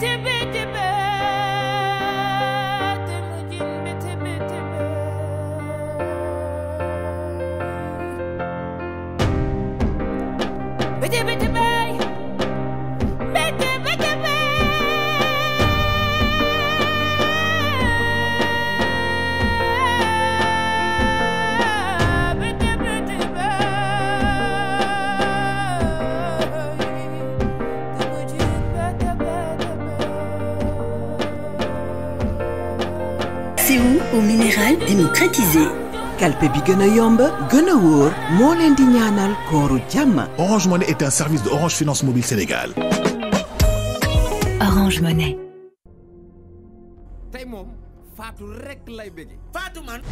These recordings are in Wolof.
CO au minéral démocratisé. kalpe bi gën a yomb gën a wóor moo leen di ñaanal kooru jàmm. Orange Money est un service de Orange Finance Mobile Sénégal. Orange Money. tey moom Fatou rek lay bëgge Fatou man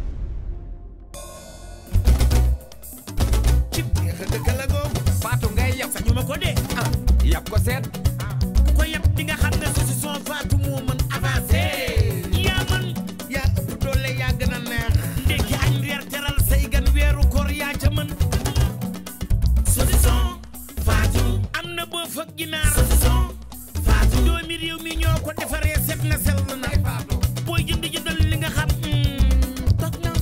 ci dëkk la googu Fatou ngay yab sañu ma ko dee ah yab ko seet ko yab di nga xam ne saucisson Fatou moo mën avancé yaa man yaa ëpp doole yaa gën a neex ndekki añ reer teral say gan weeru koor yaa ca mën saucisson Fatou am na boo fëgg ginaar saucisson Fatou doomi réew mi ñoo ko defaree set na sell na booy jënd jëndal li nga xam toog na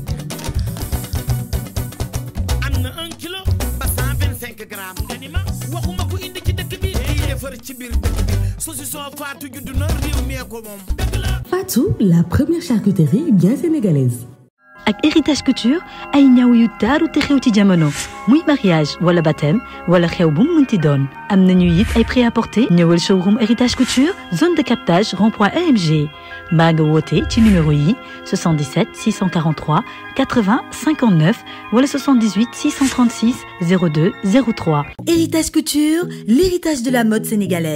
am na un kilo ba cent vingt cinq grammes nga ni ma waxuma ko indi ci dëkk bi day defar ci biir dëkk bi saucisson Fatou judd na réew mi ko moom dëgg la Fatou, la première charcuterie bien sénégalaise. ak héritage couture ay ñaw yu taaru te xew ci jamono muy mariage wala baptême wala xew bu mu mënti doon am nañu it ay prêt-à-porter ñëwal showroom héritage couture zone de captage rond-point EMG mbaa nga woote ci numéro yi 77 643 80 59 wala 78 636 02 03. Héritage couture, l'héritage de la mode sénégalaise.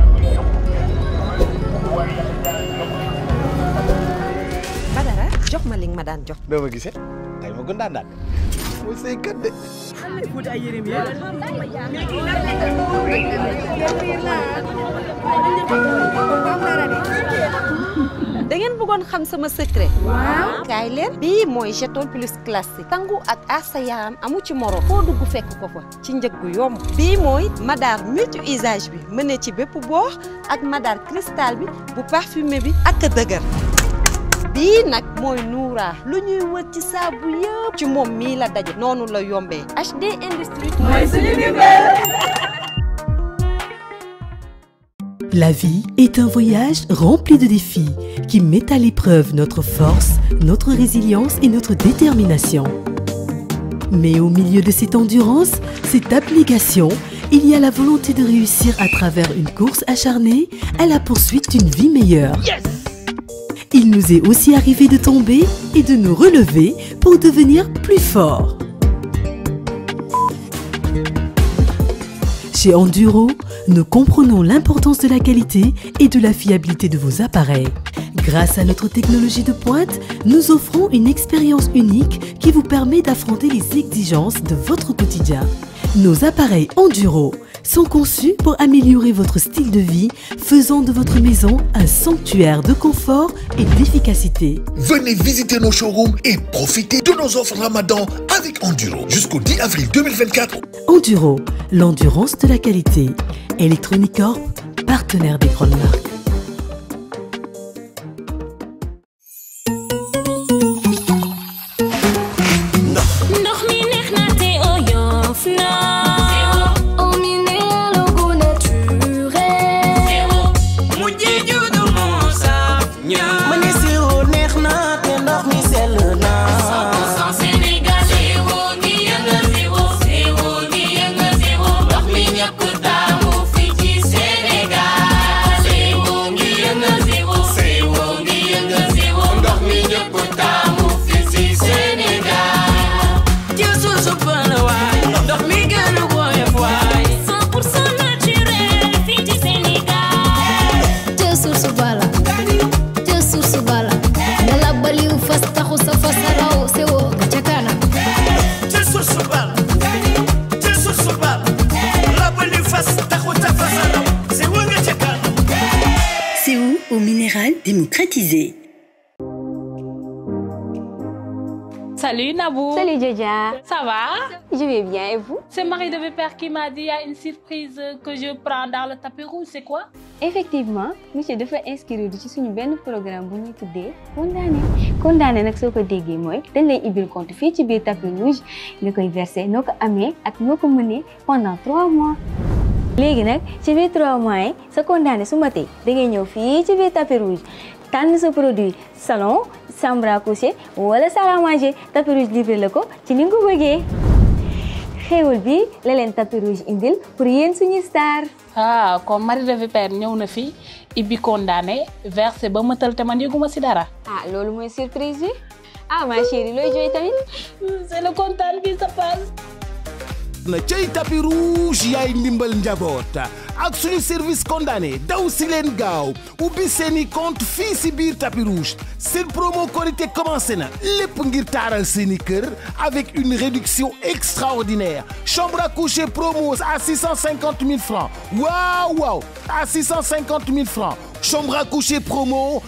Badara jox ma li nga ma daan jox. doo ma gisee tey ma gën daan daan mooy say kat de. da ngeen bëggoon xam sama secret. waaw kaay leen. bii mooy jeton plus classique. sangu ak aar sa yaram amu ci moro. foo dugg fekk ko fa ci njëg gu yomb. bii mooy madar multi usage bi mën ci bépp boox ak madar cristal bi bu parfumé bi ak dëgër. bii nag mooy Noura lu ñuy wër ci saabu yëpp ci moom mii la daje noonu la yombee HD Industrie mooy suñu La vie est un voyage rempli de défis qui met à l'épreuve notre force, notre résilience et notre détermination. Mais au milieu de cette endurance, cette abnégation, il y a la volonté de réussir à travers une course acharnée à la poursuite d'une vie meilleure. Il nous est aussi arrivé de tomber et de nous relever pour devenir plus forts. Chez Enduro, nous comprenons l'importance de la qualité et de la fiabilité de vos appareils. Grâce à notre technologie de pointe, nous offrons une expérience unique qui vous permet d'affronter les exigences de votre quotidien. Nos appareils Enduro sont conçus pour améliorer votre style de vie, faisant de votre maison un sanctuaire de confort et d'efficacité. Venez visiter nos showrooms et profitez de nos offres Ramadan avec Enduro jusqu'au 10 avril 2024. Enduro, l'endurance de la qualité. Electronic Corp, partenaire des grandes marques. ndox mi neex na te oyof na eau minérale gu naturel mujjee juddu moo saf ñaar ma ne sirop neex na te ndox mi sell na. 100% Sénégal zéro ngi yëngal zéro zéro ngi yëngal zéro ndox mi ñëpp taamu fii ci Sénégal zéro ngi yëngal zéro zéro ngi yëngal zéro ndox mi ñëpp taamu fii ci Sénégal jël suuf su bëri waay ndox mi gën a woyof waay. 100% naturel fii ci Sénégal te source bala te source bala dala baliw fas taxu sa fas raw sewo ca kanam jël suuf su bëri jël suuf su bëri rabali fas taxu ta fas a raw si wër nga ca kanam. CO au minéral démocratisé. Salut Nabou. Salut Djodja. Ça va Je vais bien et vous C'est Marie de Vipère qui m'a dit il y a une surprise que je prends dans le tapis rouge, c'est quoi effectivement monsieur dafa inscrire ci suñu benn programme bu ñuy tuddee condamné condamné nag soo ko déggee mooy dañ lay ibbil compte fii ci biir tapis rouge nga koy versé noo ko amee ak noo ko mënee pendant trois mois léegi nag ci biir trois mois yi sa condamné su matee da ngay ñëw fii ci biir tapis rouge tànn sa produit salon chambre à coucher wala salle à manger tapis rouge livré la ko ci ni nga ko bëggee xéewal bi la leen tapis rouge indil pour yéen suñu star ah comme Marie de Vipère ñëw na fi ibbi condamné versé ba mëtal te man yëguma si dara. ah loolu mooy surprise bi ah ma chérie looy jooy tamit. c'est le kontaan bi ça passe. na cay tapis rouge yaay ndimbal njaboot ak suñu service condamné daw si leen gaaw ubbi seeni compte fii si biir tapis rouge seen promo korité commencé na lépp ngir taaral seeni kër avec une réduction extraordinaire chambre à coucher promo à 650 000 francs waaw waaw à 650 000 francs chambre à coucher promo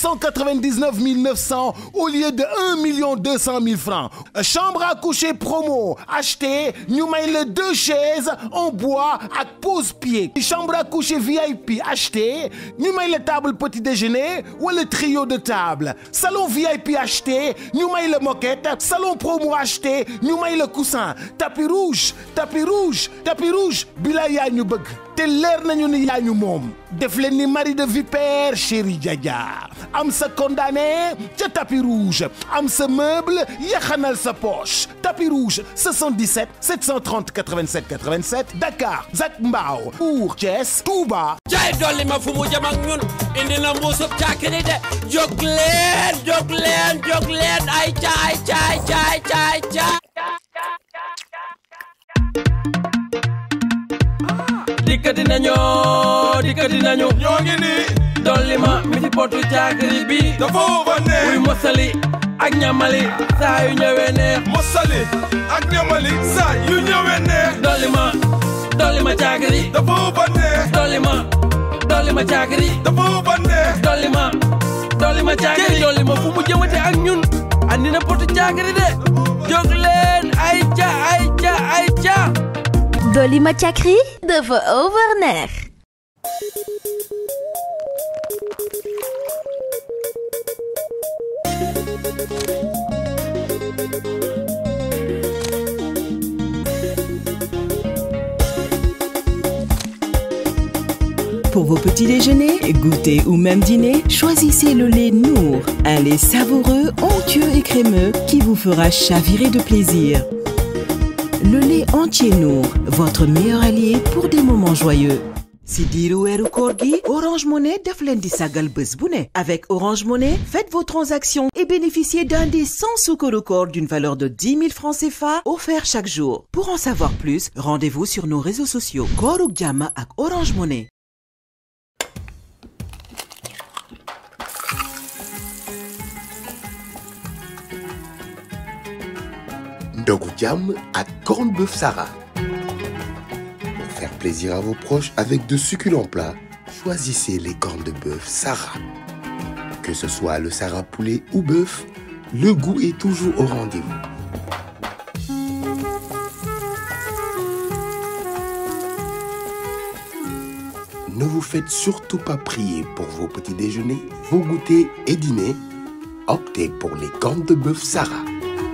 999 900 au lieu de 1 million 200 000 francs chambre à coucher promo acheté ñu may la deux chaises en bois ak pose-pied chambre à coucher VIP acheté ñu may la table petit déjeuner wala trio de table salon VIP acheté ñu may la moquette salon promo acheté ñu may la coussin tapis rouge tapis rouge tapis rouge bila yaa ñu bëgg te leer nañu ni yaa ñu moom def leen ni Marie de Vipère chéri Djadia am sa condamné ca tapis rouge am sa meuble yaxanal sa poche tapis rouge 77 730 87 87 Dakar Zac Mbao Mbour Thiès Touba jaay dolli ma fu mu jëm ak ñun indi na mbuusub càkkiri de jóg leen jóg leen jóg leen ay caay caay caay caay caay dikkati nañu dikkati nañu ñoo ngi nii dolli ma mi ci potu caakiri bi dafa ba neex muy mosali ak ñamali saa yu ñëwee neex mosali ak ñamali saa yu ñëwee neex dolli ma dolli ma caakiri dafa ba neex dolli ma dolli ma caakiri dafa ba neex dolli ma dolli ma caakiri dolli ma fu mu jëmate ak ñun andi na potu caakiri de jóg leen ay ca ay ca ay ca Dolly Machakri dafa overneex Pour vos petits déjeuners, goûters ou même dîners, choisissez le lait Nour, un lait savoureux, onctueux et crémeux qui vous fera chavirer de plaisir. Le lait entier Nour, votre meilleur allié pour des moments joyeux. si diiru weeru koor gi Orange Money daf leen di sagal bés bu ne avec Orange Money faites vos transactions et bénéficiez d'un des 100 soukaru koor d'une valeur de 10 000 francs CFA offerts chaque jour pour en savoir plus rendez-vous sur nos réseaux sociaux kooruk jàmm ak Orange Money ndogu jàmm ak corned beef Sarah. Pour faire plaisir à vos proches avec de succulents plats, choisissez les cornes de bœuf Sarah. Que ce soit le Sarah poulet ou bœuf, le goût est toujours au rendez-vous. Ne vous faites surtout pas prier pour vos petits déjeuners, vos goûters et dîners. Optez pour les cornes de bœuf Sarah.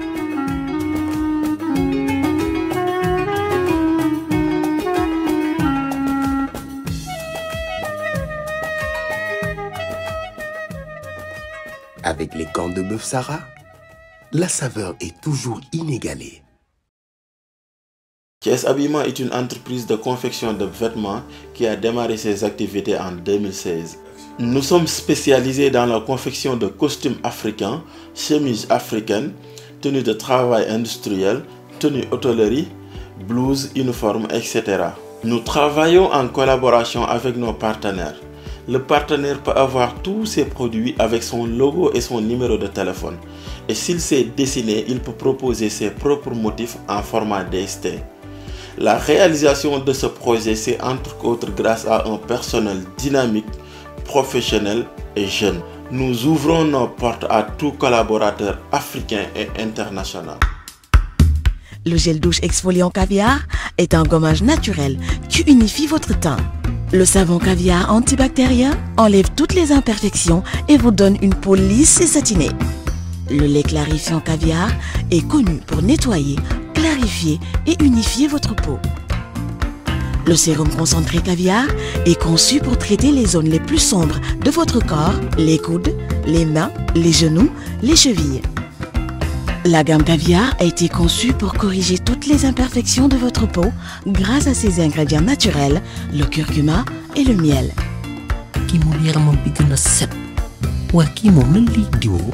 Avec les cornes de bœuf Sarah, la saveur est toujours inégalée. Thiès Habillement est une entreprise de confection de vêtements qui a démarré ses activités en 2016. Nous sommes spécialisés dans la confection de costumes africains, chemises africaines, tenues de travail industriel, tenues hôtellerie, blouses, uniformes, etc. Nous travaillons en collaboration avec nos partenaires. Le partenaire peut avoir tous ses produits avec son logo et son numéro de téléphone. Et s'il sait dessiner, il peut proposer ses propres motifs en format DST. La réalisation de ce projet, c'est entre autres grâce à un personnel dynamique, professionnel et jeune. nous ouvrons nos portes à tout collaborateur africain et international. Le gel douche exfoliant caviar est un gommage naturel qui unifie votre teint. Le savon caviar antibactérien enlève toutes les imperfections et vous donne une peau lisse et satinée. Le lait clarifiant caviar est connu pour nettoyer, clarifier et unifier votre peau. Le sérum concentré caviar est conçu pour traiter les zones les plus sombres de votre corps, les coudes, les mains, les genoux, les chevilles. La gamme caviar a été conçue pour corriger toutes les imperfections de votre peau grâce à ses ingrédients naturels, le curcuma et le miel. kii moom yaramam bi gën a set waa kii moom lan lay diwoo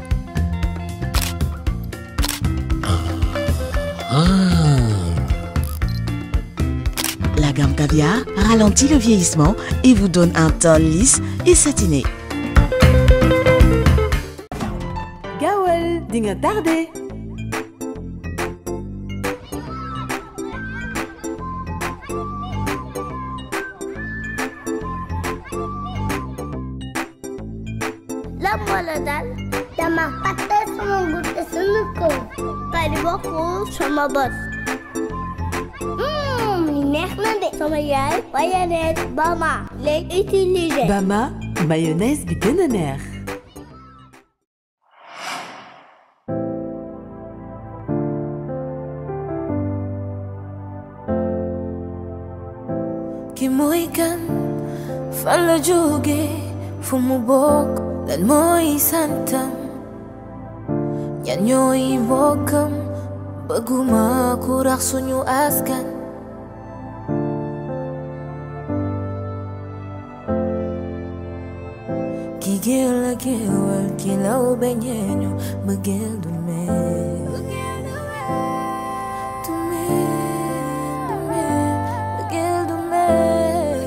La gamme caviar ralentit le vieillissement et vous donne un teint lisse et satiné. gaawal di nga tardé. lan moo la dal dama fàtte sama gudde sunu kaw pari bokkul sama bos li neex na de sama yaay mayonnaise Bama lay utiliser Bama mayonnaise bi gën a neex. ki mooy kan fan la jóge fu mu bokk lan mooy santam ñan ñooy mbokkam bëgguma ku rax suñu askan ki géel la géewal ki law beñeeñu bëggeel du mel du mel du mel bëggeel du mel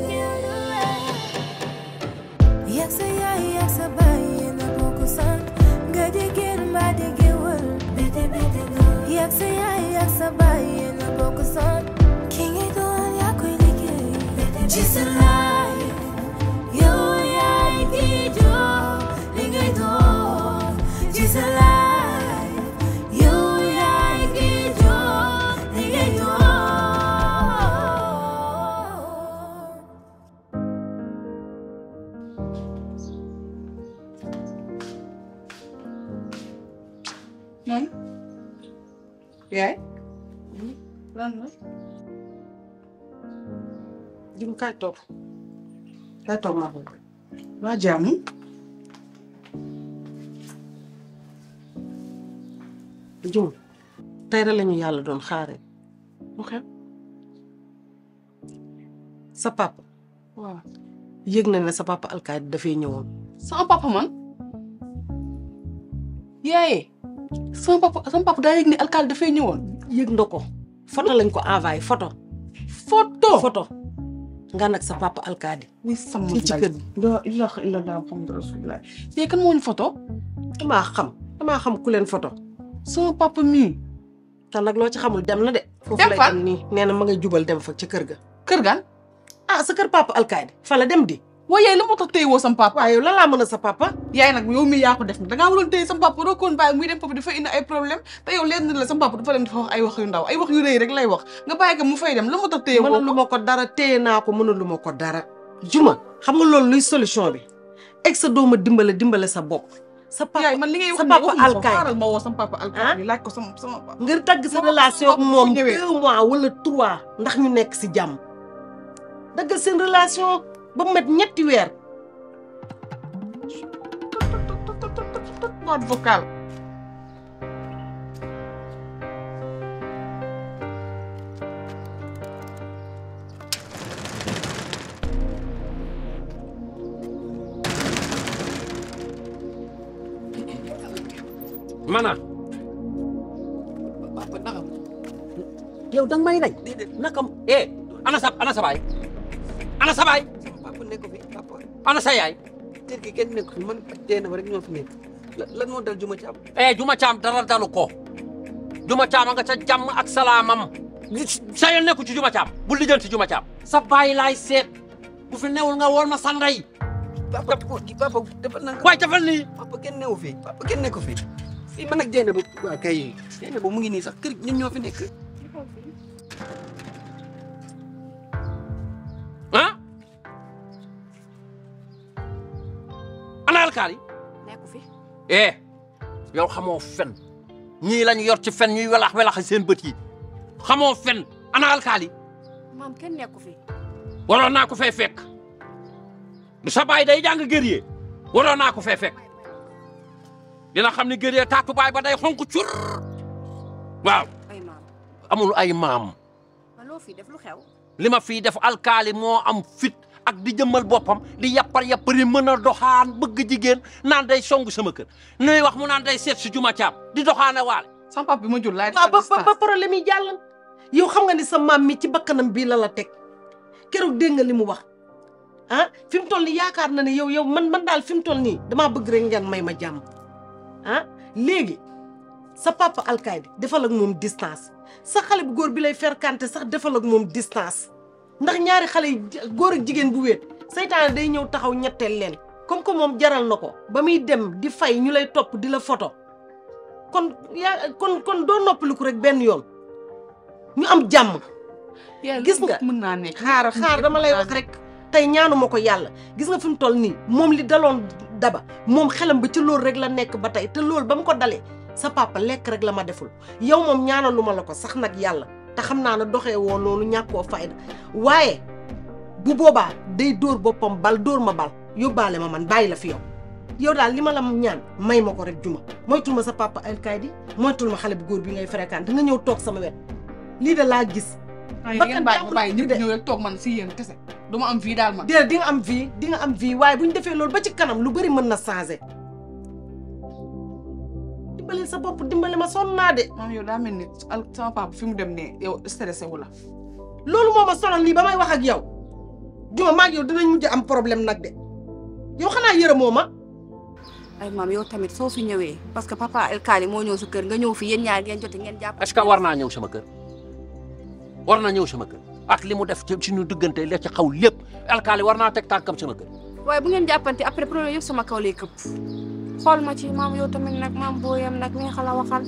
yak sa yaay yak sa baay yéen a bokk sant nga jigéen mbaa di géwël bete bete yak sa yaay yak sa baay yéen a bokk sant ki ngay doon yaa koy liggéey ci sa laay yow yaay ki jox li ngay doon ci sa laay yow yaay ki jox li ngay doon man yaay lan la jum kaay toog kaay toog maa ko waa jaamu jum tey rek lañu yàlla doon xaare mu xew sa papa waaw yëg na ne sa papa alkaati dafay ñëwoon sama papa man yaaye sama papa sama papa daa yëg ne alkaali dafay ñëwoon yëg na ko photo lañ ko envoyé photo photo photo nga nag sa papa alkaadi muy sama fii ci kër gi la ilaha illallah muhammadu rasulullah yee kan moo ñu photo damaa xam damaa xam ku leen photo sama papa mii te nag loo ci xamul dem na de foofu Dem lay fan? dem nii nee na ma ngay jubal dem fa ca kër ga kër gan ah sa kër papa alkaadi fa la dem di waaye yaay la moo tax téye woo sama papa waaye yow lan laa mën a sa papa yaay nag yow mii yaa ko def nag dangaa waroon téye sama papa doo koon bàyyi muy dem papa dafa indi ay problème te yow leen la sama papa dafa dem dafa wax ay wax yu ndaw ay wax yu rëy rek lay wax nga bàyyi ko mu fay dem la moo tax téye woo mënalu ma ko dara téye naa ko mënalu ma ko dara juma xam nga loolu luy solution bi egg sa dooma dimbale dimbale sa bopp sa papa yaay man li ngay wax sa nii papa waxuma ko alkaay xaaral ma woo sama papa alkaay laaj ko sama sama papa ngir tagg sa relation ak moom deux mois wala trois ndax ñu nekk si jàmm daggal seen relation ba mu mat ñetti weer boîte vocale mana papa naka yow danga may rey naka eh ana sa ana sa baay ana sa baay papa nekk fi papa ana sa yaay kër gi kenn nekk fi man dee na ma rek ñoo fi nekk lan moo dal juma ci am eh juma caam dara dalu ko juma caam a nga ca jàmm ak salaamam sa yoon nekku ci juma caam bu lijjanti juma caam sa baay laay seet bu fi newul nga wool ma sa ndey papa góor gi papa dafa nang waay defal nii papa kenn newu fi papa kenn nekku fi fii man ak Jeyna ba waa kay Jeyna ba mu ngi nii sax kër ñun ñoo fi nekk ah ana alkaali nekku fi eh yow xamoo fen ñii lañu yor ci fen ñuy welax welax seen bët yi xamoo fen ana alkaali maam kenn nekku fi waroon naa ko fee fekk du sa baay day jàng gërëyee waroon naa ko fee fekk dina xam ne gërëyee taatu baay ba day xonk cur waaw ay maam amul ay maam ma loo fi def lu xew li ma fii def alkaali moo am fit ak di jëmmal boppam di yappar yappari mën a doxaan bëgg jigéen naan day songu sama kër nuy wax mu naan day seet si juma caam di doxaane waale sama papa bi ma jur laay waaw ba ba problème yi jàll yow xam nga ni sa maam mi ci bakkanam bii la la teg keroog dégg nga li mu wax ah fi mu toll nii yaakaar na ne yow yow man man daal fi mu toll nii damaa bëgg rek ngeen may ma jàmm ah léegi sa papa alkaydi defal ak moom distance sa xale bu góor bi lay ferkante sax defal ak moom distance ndax ñaari xale yi góor ak jigéen bu wéet saytaane day ñëw taxaw ñetteel leen comme que moom jaral na ko ba muy dem di fay ñu lay topp di la photo kon yaa kon kon doo noppaliku rek benn yoon ñu am jàmm gis nga mën naa nekk xaar xaar dama lay wax rek tey ñaanuma ko yàlla gis nga fi mu toll nii moom li daloon daba moom xelam ba ci loolu rek la nekk ba tey te loolu ba mu ko dalee sa papa lekk rek la ma deful yow moom ñaanaluma la ko sax nag yàlla te xam naa ne doxee woo noonu ñàkkoo fayda waaye bu boobaa day dóor boppam bal dóor ma bal yóbbaale ma man bàyyi la fi yow yow daal li ma la ñaan may ma ko rek juma moytul ma sa papa alkaydi moytul ma xale bu góor bi ngay fréquenté nga ñëw toog sama wet lii de laa gis ay ngeen bàyyi ma bàyyi ñëpp ñëw rek toog man si yéen kese du ma am vie daal man déedéet di nga am vie di nga am vie waaye bu ñu defee loolu ba ci kanam lu bëri mën na changé dimbali sa bopp dimbali ma sonn naa de maam yow daa mel ni al sama papa fi mu dem ne yow stressé wu la loolu moo ma sonal nii ba may wax ak yow juma maag yow dinañ mujj am problème nag de yow xanaa yërëmoo ma ay maam yow tamit soo fi ñëwee parce que papa alkaali moo ñëw sa kër nga ñëw fi yéen ñaar ngeen jote ngeen jàpp est-ce que war naa ñëw sama kër war na ñëw sama kër ak li mu def ci suñu diggante la ci xaw lépp alkaali war naa teg tànkam sama kër waaye bu ngeen jàppante après problème yëpp sama kaw lay këpp xool ma ci maam yow tamit nag maam booyam nag neexal a waxal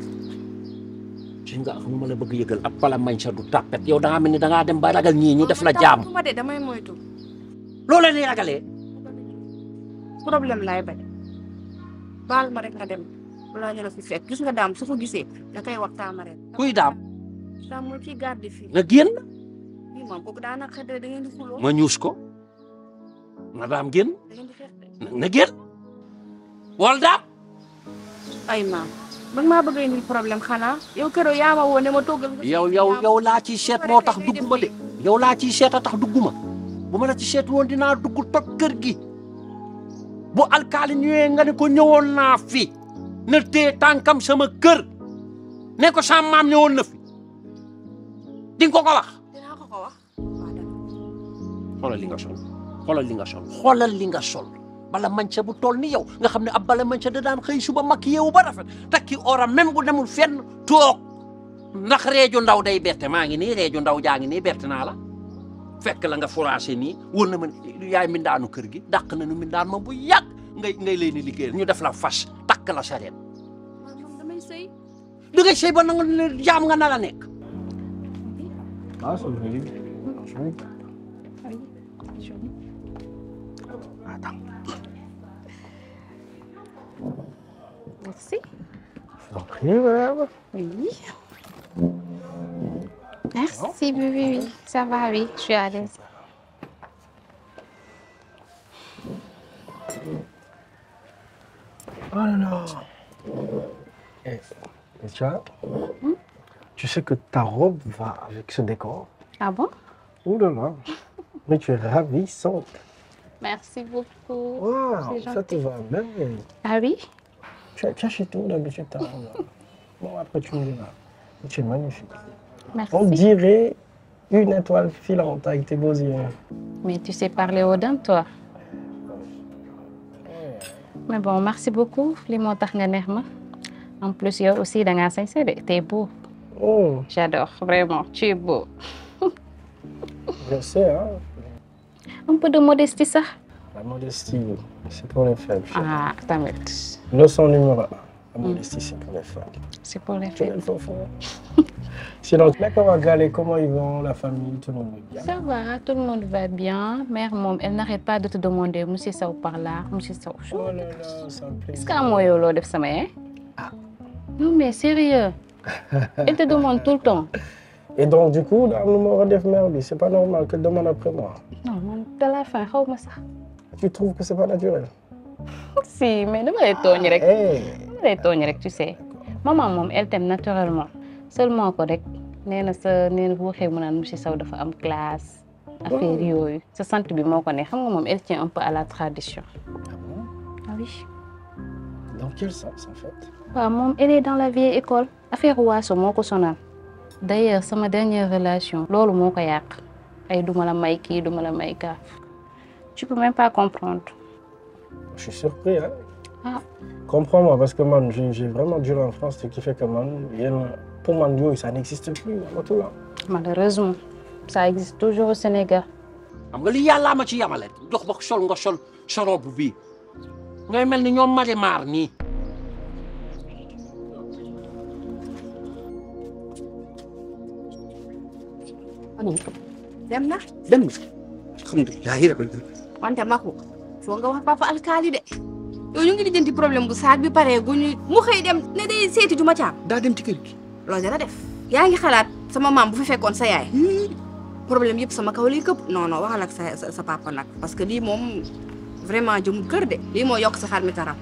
ci nga xam ma la bëgg yëgal ab pala mañ sa du tàppet yow da ngaa mel ni da ngaa dem ba ragal ñii ñu def la jaam ma de damay moytu loo leen di ragalee problème laay bañ baal ma rek nga dem balaa ñu la fi fekk gis nga daam su ko gisee da koy waxtaan ma rek kuy daam daam mooy ciy garde fii nga génn bii moom kooku daanaka xëy da ngeen di xuloo ma ñuus ko na daam génn da ngeen di xeex de na génn wal daam ay maam man maa bëgg indi problème xanaa yow keroog yaa ma woo ne ma toggal nga yow yow yow laa ciy seet moo tax dugguma de yow laa ciy seet a tax dugguma bu ma la ci seet woon dinaa dugg toj kër gi bu alkaali ñëwee nga ne ko ñëwoon naa fi na tee tànkam sama kër ne ko sa maam ñëwoon na fi di nga ko ko wax dinaa ko ko wax xoolal li nga sol xoolal li nga sol xoolal li nga sol bala manca bu toll ni yow nga xam ne ab bala manca da daan xëy suba makk yeewu ba rafet takki ora même bu demul fenn toog ndax reeju ndaw day berte maa ngi nii reeju ndaw jaa ngi nii berte naa la fekk la nga furaase nii wër na ma yaay mindaanu kër gi dàq na nu mindaan ma bu yàgg ngay ngay leen di liggéeyal ñu def la fas takk la sareet moom damay sëy da ngay sëy ba na nga jaam nga na la nekk Ah, c'est joli. Franchement. merci Je vous en prie, madame. Oui. Merci, oui, oui, oui. Ça va, oui, je suis à l'aise. Oh là là. Eh, et tu vois, tu sais que ta robe va avec ce décor. Ah bon Ouh là là. Mais tu es ravissante. Merci beaucoup. Waouh, C'est ça te gentil. va bien. Ah oui Tu, tu achètes où d'habitude ta robe là Bon, après tu me diras. Tu es magnifique. Merci. On dirait une étoile filante avec tes beaux yeux. Mais tu sais parler aux dames, toi. Mais bon, merci beaucoup. li moo tax nga neex ma. En plus, yow aussi, da ngaa sañse de. T'es beau. Oh, J'adore, vraiment. Tu es beau. je sais, hein. Un peu de modestie sax. La modestie, c'est pour les faibles. chérie. ah tamit Leçon numéro un. La modestie, c'est pour les faibles. c'est pour les Tu fêtes. es fort. Sinon, mais comment Galé, comment ils vont, la famille, tout le monde va bien Ça va, tout le monde va bien. Mère, mom, elle n'arrête pas de te demander, Monsieur Sow par là, Monsieur Sow. Oh là là, ça me plaît. Est-ce qu'à moi, yo, def sama, hein? Non, mais sérieux. Elle te demande tout le temps. Et donc, du coup, dans le numéro de mère, c'est pas normal qu'elle demande après moi. Non, man, de la fin, xaw ma sax. Tu trouves que c'est pas naturel Si, mais dama lay tooñ rek. Hey. Dama lay tooñ rek, tu sais. Maman moom, elle t'aime naturellement. Seulement ko rek, nee na sa nee na bu waxee mu naan monsieur Sow dafa am classe. affaire yooyu sa sant bi moo ko ne xam nga moom elle tient un peu à la tradition. Ah oui. Dans quel sens, en fait waaw moom elle est dans la vieille école affaire waaso moo ko sonal d'ailleurs sama dernière relation loolu moo ko yàq ay duma la may kii duma la may kaaf tu peux même pas comprendre Je suis surpris, hein ah Comprends-moi, parce que man, j'ai j'ai vraiment duré en France, ce qui fait que man, yéen- pour man, yo, ça n'existe plus, tout là. malheureusement ça existe toujours au Sénégal xam nga li yàllaa ma ci yamale jox ba sol nga sol sa robe bii ngay mel ni ñoom mari maar nii dem na dem na alhamdulilahi rabbil alamin wante Maku foo nga wax papa alkaali de yow ñu ngi lijjanti problème bu saag bi paree gu ñu mu xëy dem ne day seeti juma caam daa dem ci kër gi loolu dara def yaa ngi xalaat sama maam bu fi fekkoon sa yaay problème yëpp sama kaw lay këpp non non waxal ak sa sa sa papa nag parce que lii moom vraiment jëmul kër de lii moo yokk sa xar mi taram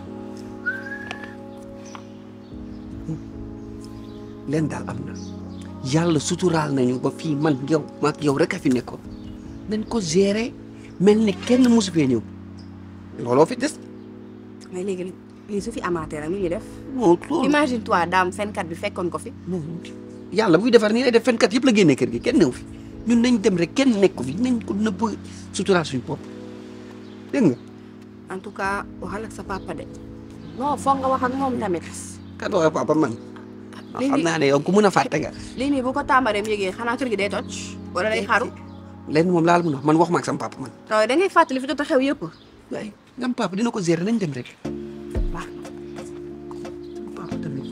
leen daal am na yàlla suturaal nañu ba fii man yow maag yow rek a fi nekkoon nañ ko gérer mel ni kenn mosu fee ñëw looloo fi des mais léegi lii su fi amaatee nag lu ñuy def non loolu imagine toi daam fenkat bi fekkoon ko fi yàlla buy defar nii lay def fenkat yëpp la génnee kër gi kenn newu fi ñun nañ dem rek kenn nekku fi nañ ko nëbb suturaal suñu bopp dégg nga en tout cas waxal ak sa papa de non foog nga wax ak moom tamit kan wax papa man Léegi- xam naa ne yow ku mën a fàtte nga lii nii bu ko tàmbareem yëgee xanaa kër gi day toj wala day xaru leen moom laal mun a wax man wax ma ak sama papa man taw da ngay fàttali fi jot a xew yëpp waay ngam papa dina ko gérer nañ dem rek baax papa tamit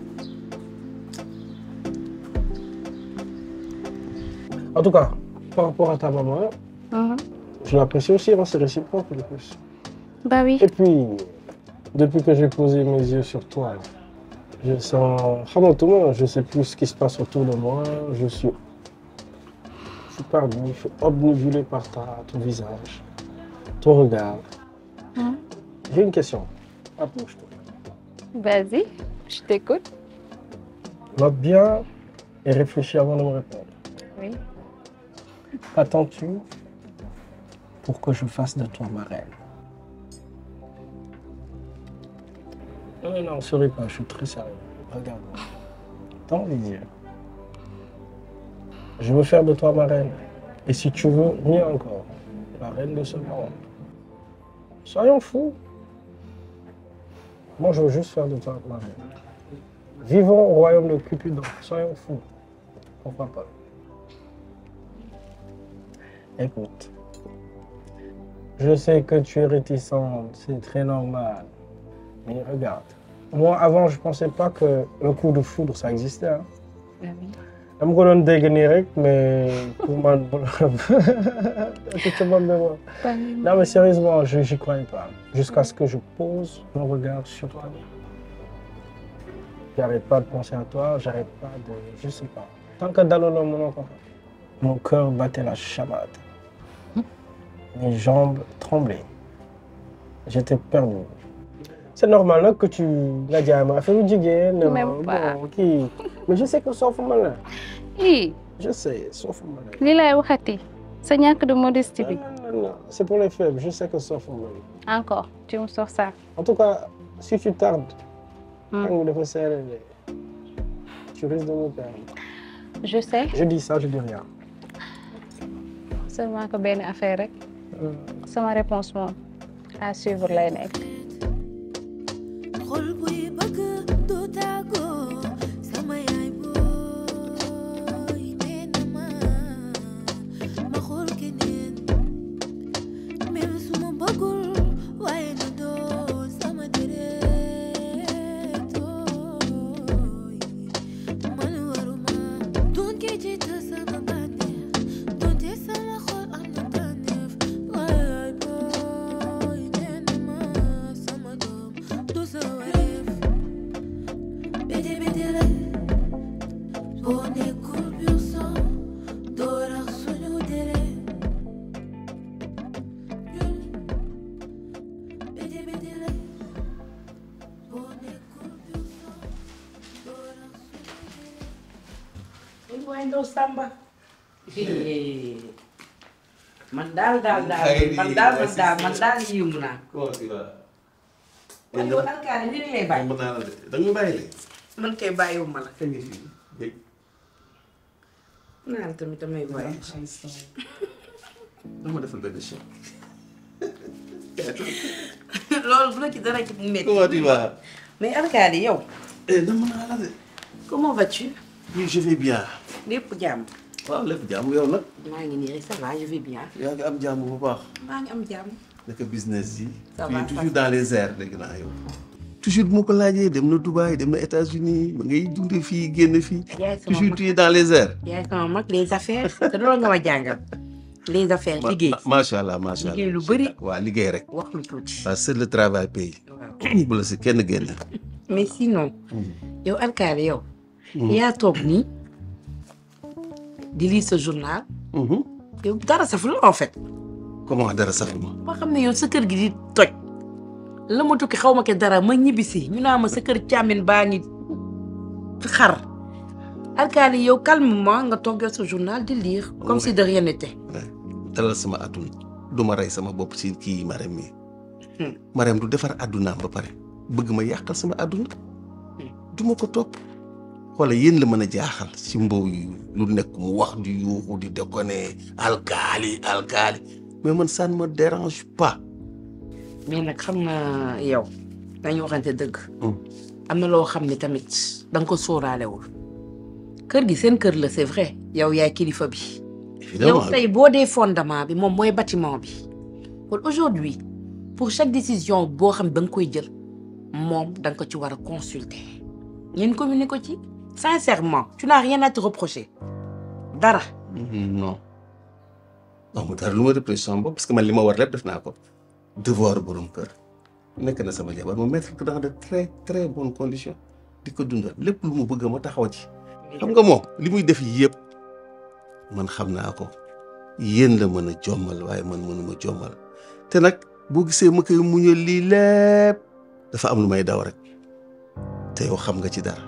En tout cas, par rapport à ta maman, je l'apprécie aussi, hein, c'est réciproque en plus. Bah oui. Et puis, depuis que j'ai posé mes yeux sur toi, je sens. Hamatouma, je sais plus ce qui se passe autour de moi. Je suis. Je suis perdu, je suis obnubilé par ta, ton visage, ton regard. Hum. J'ai une question. Approche-toi. Vas-y, je t'écoute. Note bien et réfléchis avant de me répondre. Oui. Attends-tu pour que je fasse de toi ma reine Non, non, non, souris pas, je suis très sérieux. Regarde-moi. Dans les yeux. Je veux faire de toi ma reine. Et si tu veux, mieux encore, la reine de ce monde. Soyons fous. Moi, je veux juste faire de toi ma reine. Vivons au royaume de Cupidon. Soyons fous. Pourquoi pas Écoute, je sais que tu es réticente, c'est très normal. Mais regarde, moi avant, je pensais pas que le coup de foudre, ça existait. Hein. Bah oui. dama ko doon dégg nii rek mais pour man tu te moques de moi. Bah oui. Non mais sérieusement, je n'y croyais pas. Jusqu'à ce que je pose mon regard sur toi. J'arrête pas de penser à toi, j'arrête pas de... Je sais pas. Tant que Dalolo mon encore. Mon cœur battait la chamade. Mes jambes tremblaient. J'étais perdu. C'est normal là, que tu l'as dit à ma famille jigéen, ne Même ma- pas. bon, kii. Mais je sais que sauf malin. Ii, Je sais, sauf malin. li lay waxati sa ñàkk de modestie bi. Non, non, c'est pour les faibles, je sais que sauf malin. Encore, tu me sors ça. En tout cas, si tu tardes, tàng dafa serré de. tu risques de me perdre. Je sais, Je dis ça, je dis rien. seulement que benn affaire rek. sama réponse moom à suivre lay nekk. xol buy bëgg du tàggoo sama yaay booy nee na ma ma xool keneen même su ma waay ndaw Samba. man daal daal daal man daal man daal man daal yëngu naa. comment tu vas. waaye yow alkaali li lay bàyyi. mën naa la de da nga bàyyi de. man kay bàyyiwuma la. kañ nga fi dégg. naan tamit damay bàyyi. dama defal benn chèque. loolu bu la ci dara ci métti. comment tu vas. mais alkaali yow. eh dama naa la de. comment vas-tu. oui je vais bien. lépp jàmm. waaw lépp jàmm yow nag. maa ngi nii rek ça va je vais bien. yaa ngi am jàmm bu baax. maa ngi am jàmm. naka business yi. Ça tu va, es ça toujours va. dans les airs dégg naa yow. toujours bu ma ko laajee dem na Dubaï dem na États-Unis ba ngay dund fii génn fii. yaay sama toujours mag. tu es dans les airs. yaay sama mag les affaires te loolu nga ma jàngal. les affaires Ma- liggéey. ma- macha allah macha allah liggéey lu bëri. waa liggéey rek. wax lu tuuti. waaw c'est le travail paye. bu la si kenn génn. mais sinon. yow alkaali yow. Mhm. yaa toog nii di lire sa journal. yow dara saful en fait. comment dara sax ma. ma xam ne yow sa kër gi di toj. la ma tukki xaw ma ke dara ma ñibbisi ñu naa ma sa kër càmmin baa ngi xar. alkaali yow calmement nga toog yor sa journal di lire. comme si de rien n'était. dalal sama àdduna du ma rey sama bopp si kii Marème mi Marème du defar àddunaam ba pare bëgg ma yàqal sama àdduna du ma ko topp xoola yéen la mën a jaaxal si mbow yi lu nekk mu wax di yuuxu di déconner alkaali alkaali mais man ça ne me dérange pas mais nag xam nga yow dañu waxante dëgg. am na loo xam ne tamit da nga ko sóoraalewul. kër gi seen kër la c'est vrai yow yaay kilifa bi. yow tey boo dee fondement bi moom mooy bâtiment bi. kon aujourd'hui pour chaque décision boo xam da nga koy jël moom da nga ko ci war a consulter. ngeen communiquer ko ci. sincèrement tu n'as rien à te reprocher. dara. non amul dara lu ma reproché sama bopp parce que man li ma war lépp def naa ko devoir borom kër nekk na sama jabar ma mettre ko dans de très très bonnes conditions di ko dundal lépp lu mu bëgg ma taxaw ci xam nga moom li muy def yëpp man xam naa ko yéen la mën a jommal waaye man mënuma jommal te nag boo gisee ma koy muñal lii lépp dafa am lu may daw rek te yow xam nga ci dara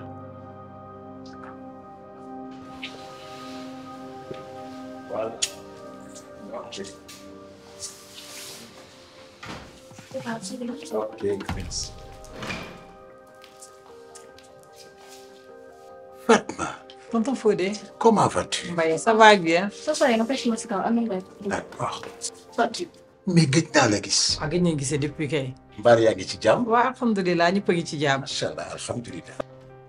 Ok, merci. Tonton Fodé. Comment vas-tu Mbaye ça va bien. soo paree nga fekk ma si kaw am na D'accord. sotti. mais gëj naa la gis. waaw gëj nañ gisee depuis kay. Mbaar yaa ngi ci jàmm. waaw alhamdulilah ñëpp a ngi ci jàmm. macha allah alhamdulilah.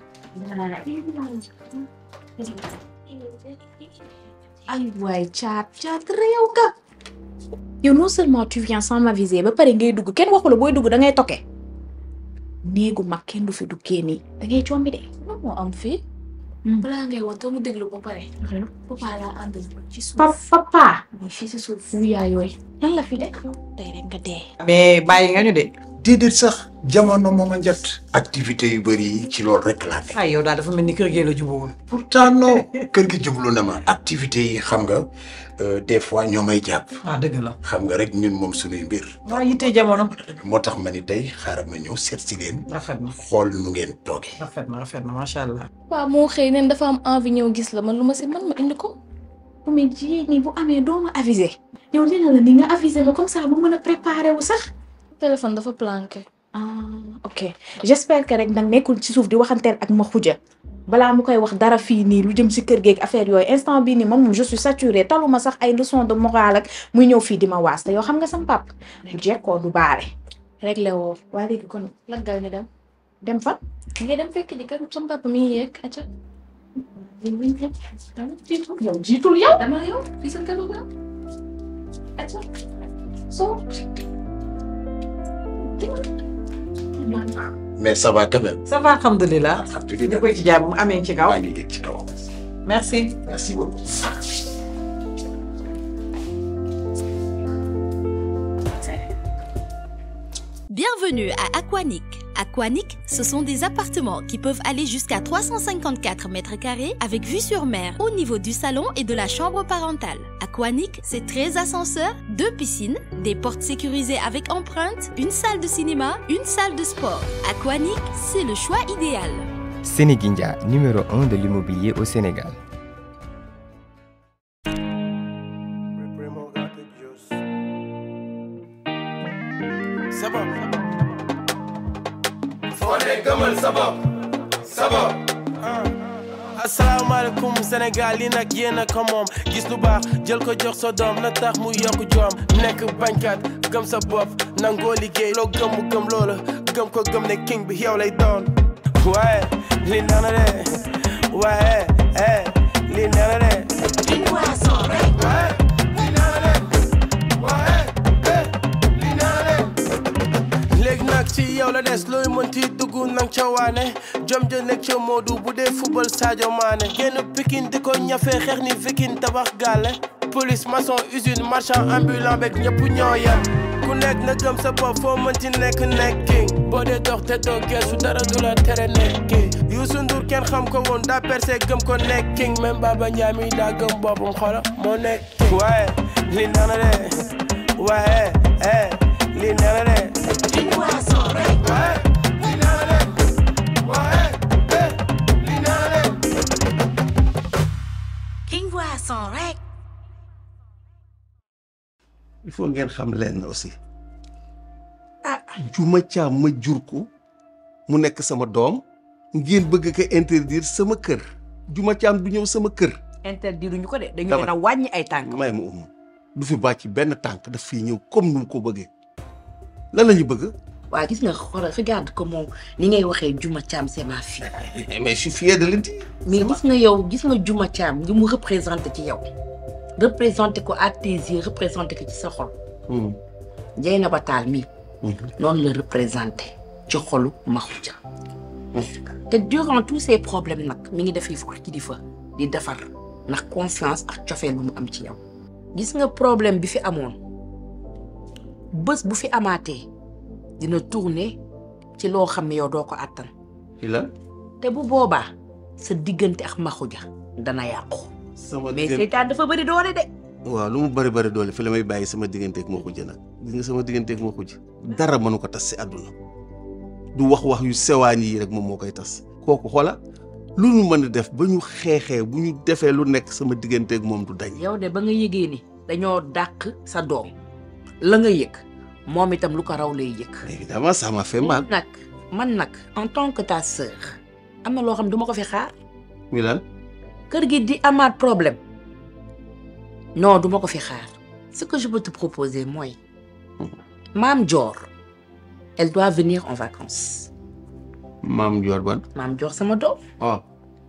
ay waay caat caat réew ka. yow non seulement tu viens sans m'aviser ba pare ngay dugg kenn waxu la booy dugg da ngay toke. néegu mag kenn du fi duggee nii da ngay combi de. lan moo am fii. balaa ngay wax te mu déglu ba pare. papa laa àndal ci suuf. papa. mais fii si suuf fu yaay yooyu. lan la fi de. tey rek nga dee. mais bàyyi nga ñu de. déedéet sax jamono moom a njot. activité yu bëri yi ci loolu rek laa nekk. ay yow daal dafa mel ni kër gee la jubóowul. pourtant non kër gi jublu na ma. activité yi xam nga euh, des fois ñoo may jàpp. ah dëgg la. xam nga rek ñun moom suñuy mbir. waa yitte jamono. moo tax ma ni tey xaaral ma ñëw seet si leen. rafet na xool nu ngeen toogee. rafet na rafet na macha allah. waaw moo xëy neen dafa am envie ñëw gis la man lu ma si man ma indi ko. mais jigéen ñi bu amee doo ma aviser. yow nee na la ni nga aviser ma comme ça bu mën a préparer wu sax. téléphone dafa planqué. ah ok j'espère que rek nag nekkul ci suuf di waxanteel ak ma xuja balaa mu koy wax dara fii nii lu jëm si kër geeg affaire yooyu instant bii nii man moom je suis saturée taluma sax ay leçon de morale ak muy ñëw fii di ma waas te yow xam nga sam pap bu jekkoo du baare réglé woo waa léegi kon laggal ñu dem dem fa ngay dem fekk ji kër sam papa mi ngi yeeg acca jiitul yow jiitul yow dama yow fii sa kër la acca soo mais ça va quand même. ça va alhamdulilah. alhamdulilah ñu koy ci jàmm mu amee ci kaw. maa ngi yëg ci kaw. merci. merci beaucoup. Bienvenue à Aquanic. Aquanic, ce sont des appartements qui peuvent aller jusqu'à 354 mètres carrés avec vue sur mer au niveau du salon et de la chambre parentale. Aquanic, c'est 13 ascenseurs, deux piscines, des portes sécurisées avec empreinte, une salle de cinéma, une salle de sport. Aquanic, c'est le choix idéal. Sénéguindia, numéro 1 de l'immobilier au Sénégal. sa bopp foo ne gëmal sa bopp sa bopp asalaamaaleykum Sénégal yi nag yéen a ko moom gis lu baax jël ko jox sa doom na tax mu yokk joom nekk bañkat gëm sa bopp nangoo liggéey loo gëm mu gëm loola gëm ko gëm ne king bi yow lay doon waaye li nana de waaye eh li nana de léegi nag ci yow la des looy mënti dugg nang ca waane jom ja nekk ca Modou bu dee football Sadio Mané génn Pikine di ko ñafe xeex ni vikin tabax gaale police maçon usine marchand ambulant beeg ñëpp ñoo yem ku nekk na gëm sa bopp foo mënti nekk nekk king boo dee dox te doo geesu dara du la tere nekk king Youssou Ndour kenn xam ko woon daa percé gëm ko nekk king même Baba Ndiaye mi daa gëm boppam xola moo nekk king waaye li nana de waaye eh li nana de King Boisson rek. il faut ngeen xam leen aussi ah juma caam ma jur ko mu nekk sama doom ngeen bëgg ko interdire sama kër juma caam du ñëw sama kër interdire ñu ko de dañu Dama- leen a wàññi ay tànk may ma um du fi bàcc benn tànk daf fiy ñëw comme nu mu ko bëggee lan la ñu bëgg waa gis nga xoolal regarde comment ni ngay waxee Juma Thiam c'est ma fille mais je suis fier de le dire mais gis nga yow gis nga Juma Thiam li mu représenté ci yow représenté ko à tes yeux représenté ko ci sa xol Dieynaba Tall mii noonu la représenté ci xolu Makhoudia te durant tous ces problèmes nag mi ngi def yëfu kilifa di defar ndax confiance ak cofeel bu mu am ci yow gis nga problème bi fi amoon bés bu fi amaatee dina tourner ci loo xam ne yow doo ko àttan ci la te bu boobaa sa diggante ak Makhoudia dana yàqu sama mais diggante- seytaan dafa bëri doole de waaw lu mu bëri bëri doole fi la may bàyyi sama digganteeg moo xujj nag gis nga sama digganteeg moo xujj dara mënu ko tas si àdduna du wax wax yu sewaan yi rek moom moo koy tas kooku xoola lu ñu mën a def ba ñu xeexee bu ñu defee lu nekk sama digganteeg moom du dañ yow de ba nga yëgee ni dañoo dàq sa doom la nga yëg moom itam lu ko raw lay yëg évidemment ça m'a fait mal nag man nag en tant que ta sœur am na loo xam ne du ma ko fi xaar mi lan kër gi di amaat problème non du ma ko fi xaar ce que je peux te proposer mooy maam Dior elle doit venir en vacances maam Dior ban maam Dior sama doom oh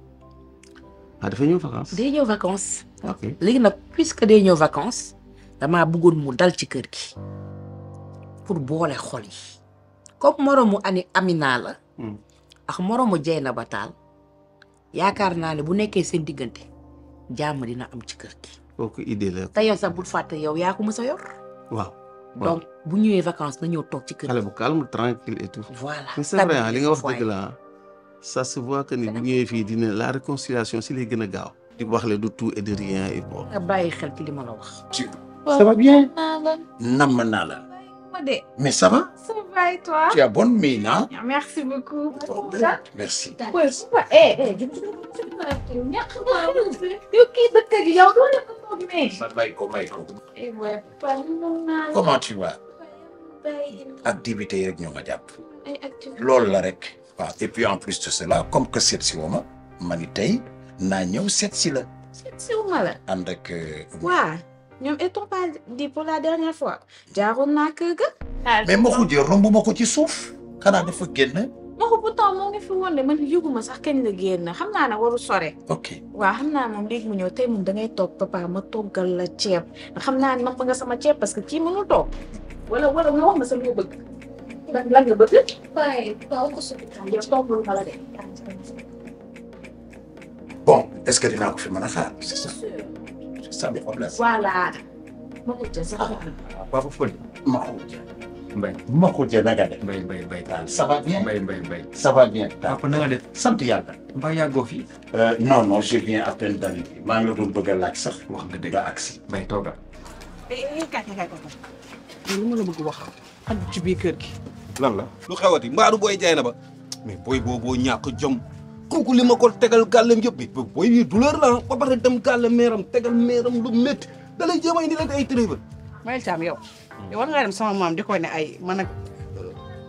ah dafa ñëw vacances day ñëw vacances ok léegi nag puisque day ñëw vacances damaa bëggoon mu dal ci kër gi pour boole xol yi comme moroomu ani Amina la ak moroomu Dieynaba Tall yaakaar naa ne bu nekkee seen diggante jàmm dina am ci kër gi kooku idée la te yow sax bul fàtte yow yaa ko mës a yor waaw donc bu ñëwee vacances na ñëw toog ci kër xale gi bu calme tranquille et tout voilà mais c'est vrai ah li nga wax Stabiliser dëgg la ah ça se voit que ni bu ñëwee fii dina la réconciliation si lay gën a gaaw di wax le du tout et de rien et bon nga bàyyi xel ci li ma la wax Ça va bien naa la Nam naa la. ma de Mais ça va ça va et toi Tu as bonne mine, hein merci beaucoup Merci. Ouais, super. Eh, eh, ñàkk naa yow kii dëkk gi yow doo def ko mais. Ma may ko may ko. Eh ouais, pas naa la. Comment tu vas Bay, Activité yi rek ñoo ma jàpp. ay activité. loolu la rek. waaw et puis en plus de cela comme que seet si woo ma ma ni tey naa ñëw seet si la. siwuma la. ànd ak. waa ñoom ils t'ont pas dit pour la dernière fois. jaaroon naa kër ga. mais ma xujjee romb ma ko ci suuf. xanaa dafa génn. ma ko pourtant moo ngi fi woon de man yëguma sax kañ la génn xam naa ne waru sore. ok waaw xam naa moom léegi mu ñëw tey moom da ngay toog papa ma toggal la ceeb xam naa ne napp nga sama ceeb parce que kii mënul toog wala wala nga wax ma sa loo bëgg lan lan nga bëgg. waaye waaw ko subi tam yow toggul ma la de. bon est-ce que dinaa ko fi mën a xaar. c'est ça c'est ça le problème. voilà. ma ko jël sax. Papa Fodé. ma xujjee. Mbay ma xujjee na nga def. mbay mbay mbay taal ça va bien. mbay mbay mbay ça va bien. papa na nga def sant yàlla. mbaa yàggoo fi non non je viens à peine d'arriver maa ngi la doon bëgg a laaj sax. wax nga dëgg nga agsi. mbay tooga li ma la bëgg wax ak ci biir kër gi. lan la lu xewati mbaaru booy jaay na ba mais booy booboo ñàkk jom kooku li ma ko tegal gàllem yëpp bi booy bi douleur la ah ba pare dem gàlle meeram tegal meeram lu métti da lay jéem a indi leen ay tréba Mayel Thiam yow. yow war ngaa dem sama maam di ko ne ay man ak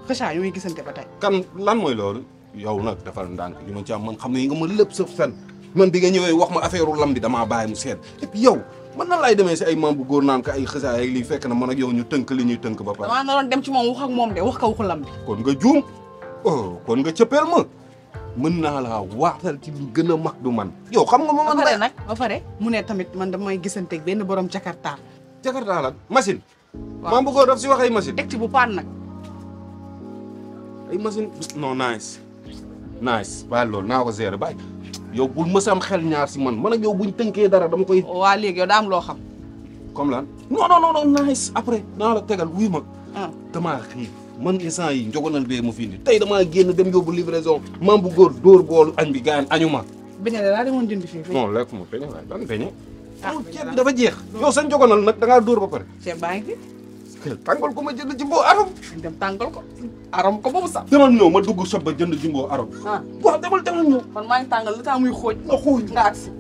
xëcaa yu muy gisante ba tey kan lan mooy loolu yow nag defal ndànk li ma ci am man xam ne nga ma lépp sa fen man bi nga ñëwee wax ma affaire lam bi damaa bàyyi mu seet et puis yow man nan laay demee si ay maam bu góor naan ko ay xësaa ak lii fekk na man ak yow ñu tënk li ñuy tënk ba pare damaa naroon dem ci moom wax ak moom de wax ko waxu lam bi kon nga juum oh kon nga cëppeel ma mën naa laa waatal ci lu gën a mag du man yow xam nga ma ba man pare nag ba pare mu ne tamit man damay gisanteeg benn borom jakarta jakarta lan machine maam bu góor daf si wax ay machine teg ci bu paan nag ay machine non nice nice bàyyi loolu naa ko gérer bàyyi yow bul mës a am xel ñaar si man man ak yow buñ tënkee dara dama koy waa léegi yow daa am loo xam comme lan non non non non nice après naa la tegal wuy ma damaa xiif man instant yi njogonal bee mu fi indi tey damaa génn dem yóbbu livraison maam bu góor dóor boolu añ bi gaañ añu ma beñe de daa demoon jënd fii non lekk ma peñe waay ban peñe ceeb bi dafa jeex yow sa njogonal nag da ngaa dóor ba pare ceeb baa ngi fi tàngal ko ma jënd jimbo arom dem tàngal ko arom ko boobu sax demal ñëw ma dugg sob ba jënd jimbo arom ah waaw demal demal ñëw man maa ngi tàngal li tax muy xooj nga xooj nga agsi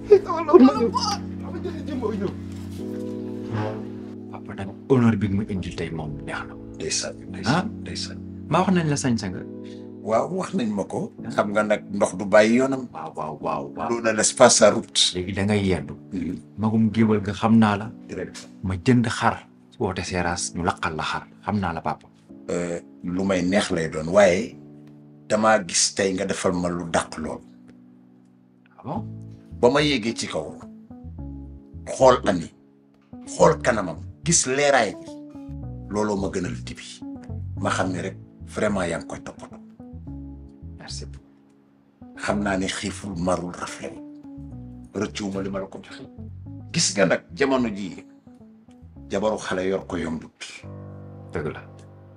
papa nag honneur bi mu indil tey moom neex na. ndeysaan ah ndeysaan ndeysaan maa wax nañ la sañ-sa nga. waaw wax nañ ma ko xam nga nag ndox du bàyyi yoonam waaw waaw waaw waaw l'eau ne laisse pas sa route léegi da ngay yendu magum géwal nga xam naa la ma jënd xar woote seeraas ñu laqal la xar xam naa la papa Euh, lu may neex lay doon waaye damaa gis tey nga defal ma lu dàq lool bon ba ma yéegee ci kaw xool ami xool kanamam gis leeraay bi looloo ma gënal dibi ma xam ne rek vraiment yaa ngi koy toppatoo merci xam naa ne xiiful marul rafet rëccuwuma li ma la ko joxe gis nga nag jamono jii jabaru xale yor ko yombut dëgg la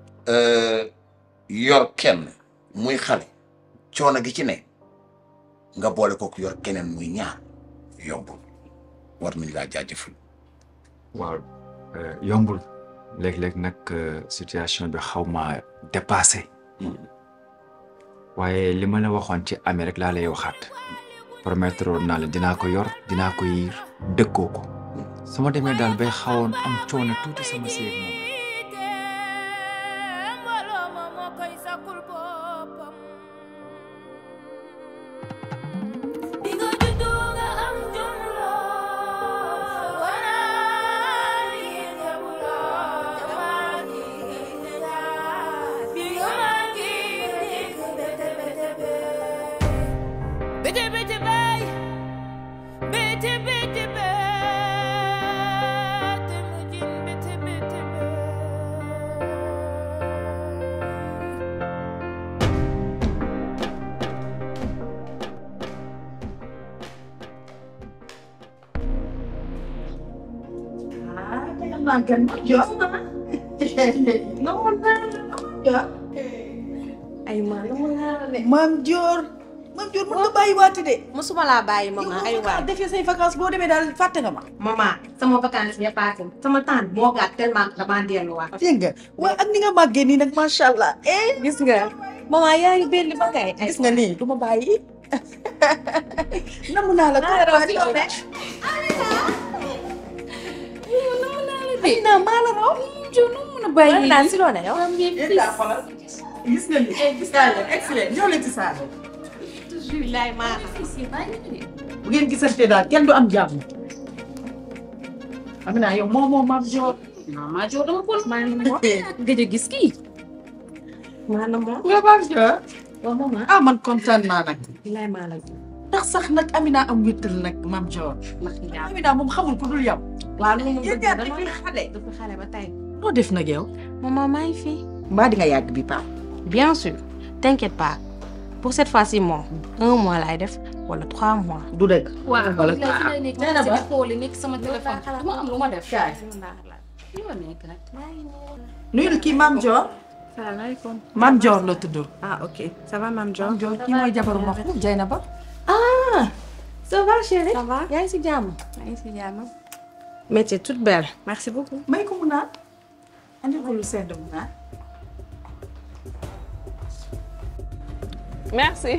yor kenn muy xale coono gi ci ne nga boole ko yor keneen muy ñaar yombul war nañ laa jaajëfal waaw yombul léeg-léeg nag situation bi xaw ma dépassé waaye li ma la waxoon ci amee rek laa lay waxaat promettre woon naa la dinaa ko yor dinaa ko yiir dëkkoo ko sama demee daal bay xawoon am coono tuuti sama séeg moom Bitte, bitte, bay. Bitte, bitte, bitte, mujin, bitte, bitte, makan jom namun ya ay ma lu mu naa de maam Dior maam Dior mën nga bàyyi waati de musuma laa bàyyi maman ay waay defee say vacances boo demee daal fàtte nga ma maman sama vacances ya passé sama temps moo gàtt tellement que damaa delluwaat dégg nga waaye ak ni nga màggee nii nag macha allah eh gis nga maman yaa ngi belli ba kay gis nga nii du ma bàyyi namu naa la ko ay naa maa la raw jo nu mun a bàyyi naa si loo ne yow gis nga ni gis naa leen excellent ñëw leen ci saal toujours laay maa la bu ngeen gisante daal kenn du am jàmm Amina yow moo moo maam Dior non maa Dior dama ko maa ngi mo gëj a gis kii maa na moo nga maam Dior waaw maman ah man kontaan naa nag laay maa la ndax sax nag Amina am wéttal nag maam Dior Amina moom xamul ku dul yow waaw lu mu yéen bëgg ñaar dama depuis xale depuis xale ba tey noo def nag yow maman maa ngi fi mbaa di nga yàgg bi paa bien sûr t'inquiète pas pour cette fois-ci moom un mois laay def wala trois mois du dëgg waaw wala nee na ba xooli nekk sama téléphone dama am lu ma def Kaay. li ma nekk nag nuyul kii maam Dior salaamaaleykum maam Dior la tudd ah ok ça va maam Dior maam Dior kii mooy jabaru Maxu Jaynaba ah ça va chérie ça va yaa ngi si jàmm yaa ngi si jàmm mais tu es toute belle merci beaucoup may ko mu naan andi ko lu sedd mu naan Merci.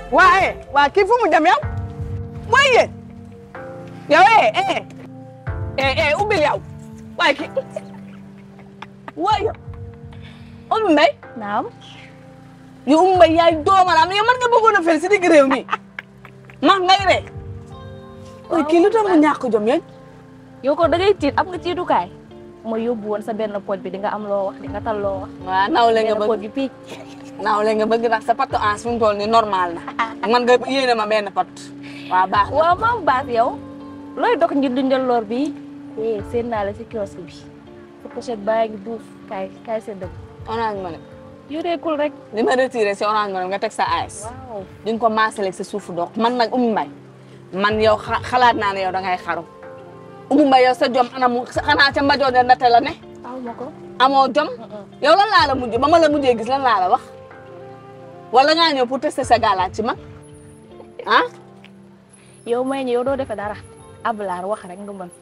waa eh waa kii fu mu dem yow mooy yéen yow eh eh eh eh ubbil yow waaye kii waaye yow Oumy Mbaye naam yow Oumy Mbaye yaay doomalaam yow man nga bëggoon a fel si digg réew mi max ngay ree waaye kii lu tax mu ñàkk jom yéen yow ko da ngay tiit am nga tiitukaay ma yóbbu woon sa benn pooj bi di nga am loo wax di nga tal loo wax waaw nawle nga benn bëgg pooj bi pii nawle nga bëgg ndax sa patu ans fi mu toll nii normal na man nga yéene ma benn pat waaw baax na waaw maam baas yow looy dox ngir dundal lor bi eh seen naa la si kiosque bi sa pochette baa ngi duuf kaay kaay seen dëgg orange money yoreekul rek li ma retiré si orange money nga teg sa AS di nga ko maasaleeg sa suufu dox man nag Oumy Mbaye man yow xa- xalaat naa ne yow da ngay xaru Oumy Mbaye yow sa jom anamu xanaa ca mbajoo de ndate la ne aw ma ko amoo jom yow lan laa la mujj ba ma la mujjee gis lan laa la wax wala ngaa ñëw pour tester sa galaat ci man ah yow may ñi yow doo defe dara ablaar wax rek nga mën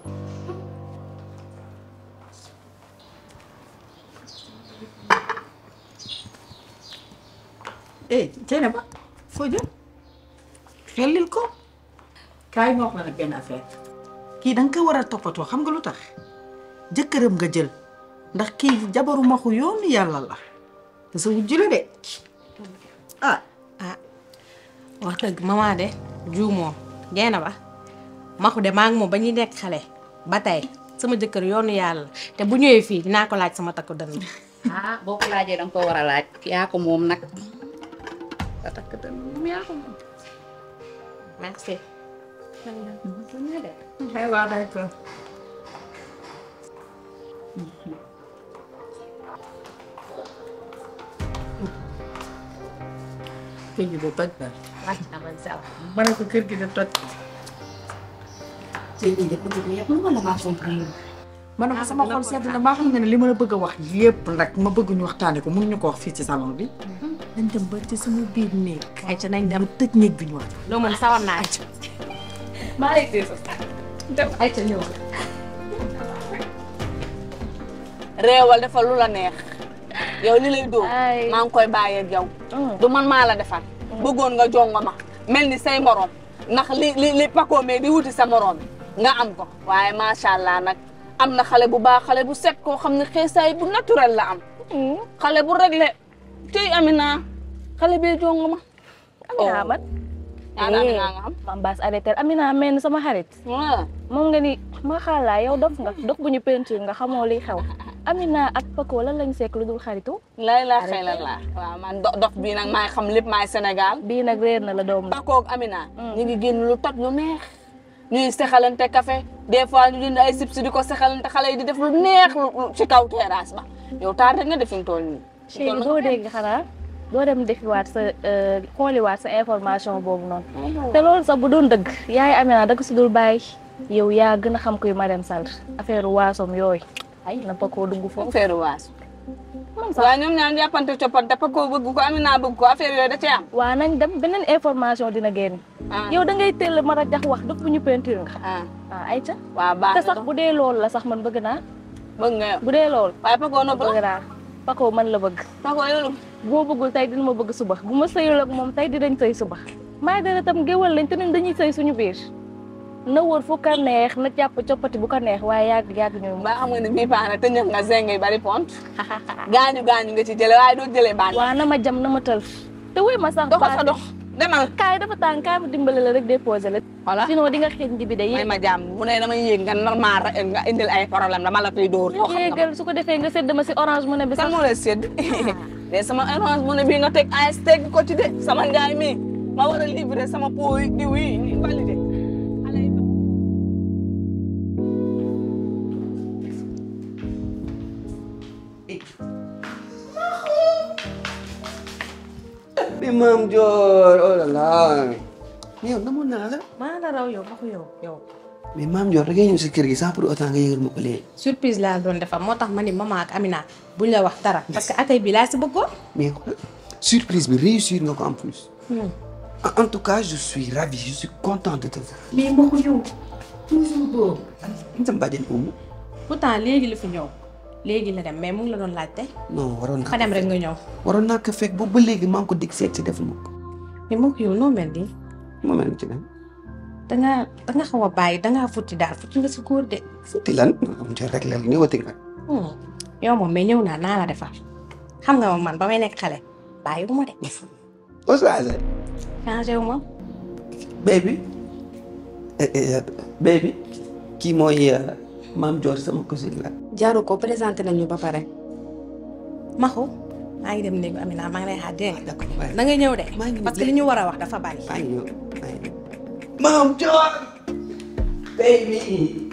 eh Dieynaba foo jëm xellil ko kaay ma wax la nag benn affaire kii da nga ko war a toppatoo xam nga lu tax jëkkëram nga jël ndax kii jabaru maxu yoonu yàlla la te sa wujju la de ah ah wax dëgg maman de juumoo jeena ba maxu de maa ngi moom ba ñuy nekk xale ba tey sama jëkkër yoonu yàlla te bu ñëwee fii dinaa ko laaj sama takku dënn ah boo ko laajee danga ko war a laaj yaa ko moom nag sa takk dënn moom yaa ko moom merci waaw d'accord kër gi de toj na wàcc na man saw ma ne ko kër gi de toj sëy bi de bëgg ko yëpp lu ma la maa comprendre ma ne ko sama xol sedd na maa xam nga ne li ma la bëgg a wax yépp nag ma bëgg ñu waxtaane ko mënuñu ko wax fii ci salon bi dañ dem ba ci sama biir néeg ay ca nañ dem tëj néeg bi ñu wax loo mën sawar naa ci maa lay téye sa dem ay ca ñëw réewal defal lu la neex yow li lay dóor maa ngi koy bàyyee ak yow du man maa la defal bëggoon nga jongo ma mel ni say morom ndax li li li pakoo mee di wuti sa morom nga am ko waaye macha allah nag am na xale bu baax xale bu set koo xam ne xeesaay bu naturel la am xale bu réglé tey Amina xale bee jongo ma Amina man ñaata Amina nga am mam baas arrêté Amina mel ni sama xarit moom nga ni ma xaalaa yow dof nga dof bu ñu peinture nga xamoo liy xew Amina ak Paco lan lañ sekk lu dul xaritu lay la xëy la la waaw man do- dof bii nag maay xam lépp maay Sénégal bii nag réer na la doom Paco ak Amina ñu ngi génn lu toj lu neex ñuy sexalante café des fois ñu jënd ay chips di ko sexalante xale yi di def lu neex lu lu ci kaw terrasse ba yow taar rek nga def fi mu toll nii chéri doo dégg xanaa doo dem defiwaat sa xooliwaat sa information boobu noonu te loolu sax bu doon dëgg yaay Amina da ko si dul bàyyi yow yaa gën a xam kuy Marème Sall affaire waasom yooyu ay na Paco dugg foofu affaire waaso waaw ñoom ñaar jàppante coppante Paco bëgg ko Amina bëgg ko affaire yooyu da cee am waa nañ dem beneen information dina génn yow da ngay teel ma rajax wax daf bu ñu peinture nga ah ay ca waaw baax te sax bu dee loolu la sax man bëgg naa bëgg nga yow bu dee loolu waaye Paco nopp bëgg naa Paco man la bëgg Paco yow bu ma bëggul tey dina ma bëgg suba bu ma sëyul ak moom tey dinañ sëy suba maay dara tam géwal lañ te ñun dañuy sëy suñu biir na wër fu ko neex na jàpp coppati bu ko neex waaye yàgg yàgg ñu ba xam nga ne bii baax na te ñëw nga zeng yi bari pont gaañu gaañu nga ci jële waaye doo jëlee baax waa na ma jam na ma tël te wuy ma sax doxal sa dox demal kaay dafa tàng kaay ma dimbale la rek déposé la voilà sinon di nga xeeñ bi de may ma jàmm bu ne damay yéeg nga normal nga indil ay problème dama la fiy dóor yow xam nga yéegal su ko defee nga sedd ma si orange mu ne bi kan sax moo lay sédd de sama orange mu ne bii nga teg AS teg ko ci de sama njaay mi ma war a livrer sama pot yi diw yi ñu validé mais maam Dior oh là là mais yow namoon naa la. maa la raw yow maxu yow yow mais maam Dior da ngay ñëw si kër gi sans pour autant nga yëgal ma ko léegi. surprise laa doon defar moo tax ma ni maman ak Amina buñ la wax dara parce que accueil bi laa si bëggoon mais xoolal surprise bi réussir nga ko en plus. En- en tout cas je suis ravi je suis content de te voir. mais maxu yow toujours boobu ñu sam bàjjen umu. pourtant léegi la fi ñëw léegi la dem mais mu ngi la doon laajte non waroon naa fa dem rek nga ñëw waroon naa ko fekk boobu ba léegi maa ngi ko dig seet si deful ma ko. mais moo ko yow noo mel nii ma mel ci lan dangaa danga xaw a bàyyi dangaa futti daal futti nga si góor de. futti lan am ci rek la ñëwati nga Hmm. yow moom mais ñëw naa naa la defar xam nga ma man ba may nekk xale bàyyi wu ma de. Oustaz changé wu ma. baby eh, eh, baby kii mooy euh, maam Dior sama cousine la jaaru ko présenté nañu ba pare. Maxu maa ngi dem néegu Amina maa ngi lay xaar dégg nga. na nga ñëw de. parce que li ñu war a wax dafa bari. maa ngi ñëw maa ngi ñëw maam Dior baby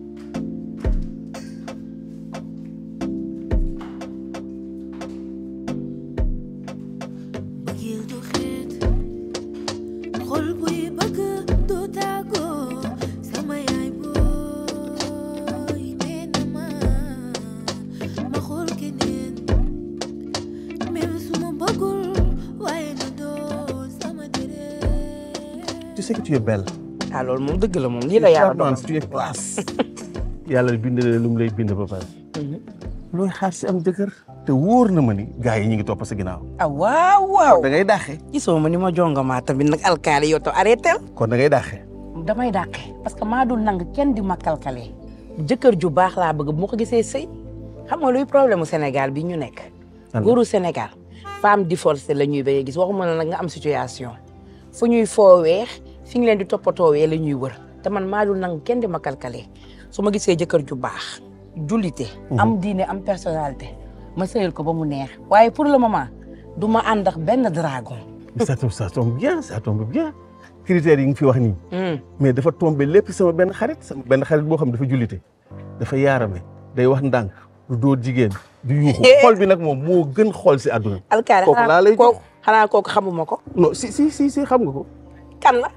bëggeel du xeet xol buy bëgg du tàggoo sama yaay booy nee na ma ma xool keneen même su ma bëggul waaye na doon sama deret tu sais que tu es belle. ah loolu moom dëgg la moom lii la yàlla dogal. tu es classe. yàlla bind na lu mu lay bind ba pare. looy xaar si am jëkkër. te wóor na ma ni gars yi ñu ngi topp sa ginnaaw. ah waaw waaw. da ngay dàqe. gisoo ma ni ma jongamaa tamit nag alkaali yow to arrêté kon da ngay dàqe. damay dàqe parce que maa dul nang kenn di ma kalkale jëkkër ju baax laa bëgg bu ma ko gisee sëy xam nga luy problème mu Sénégal bi ñu nekk. góoru Sénégal femme divorcée la ñuy bëgg gis waxuma la nag nga am situation fu ñuy foowee fi ñu leen di toppatoowee la ñuy wër te man maa dul nang kenn di ma kalkale su ma gisee jëkkër ju baax jullite. am diine am personnalité ma sëyal ko ba mu neex waaye pour le moment du ma ànd ak benn dragon. ça tombe ça tombe bien ça tombe bien. critères yi nga fi wax nii. mais dafa tombé lépp sama benn xarit sama benn xarit boo xam ne dafa jullite dafa yaarame day wax ndànk du dóor jigéen du yuuxu xol bi nag moom moo gën xol si àdduna. alkaali kooku laa lay kooku xanaa kooku xamuma ko. non si si si si xam nga ko. kan la.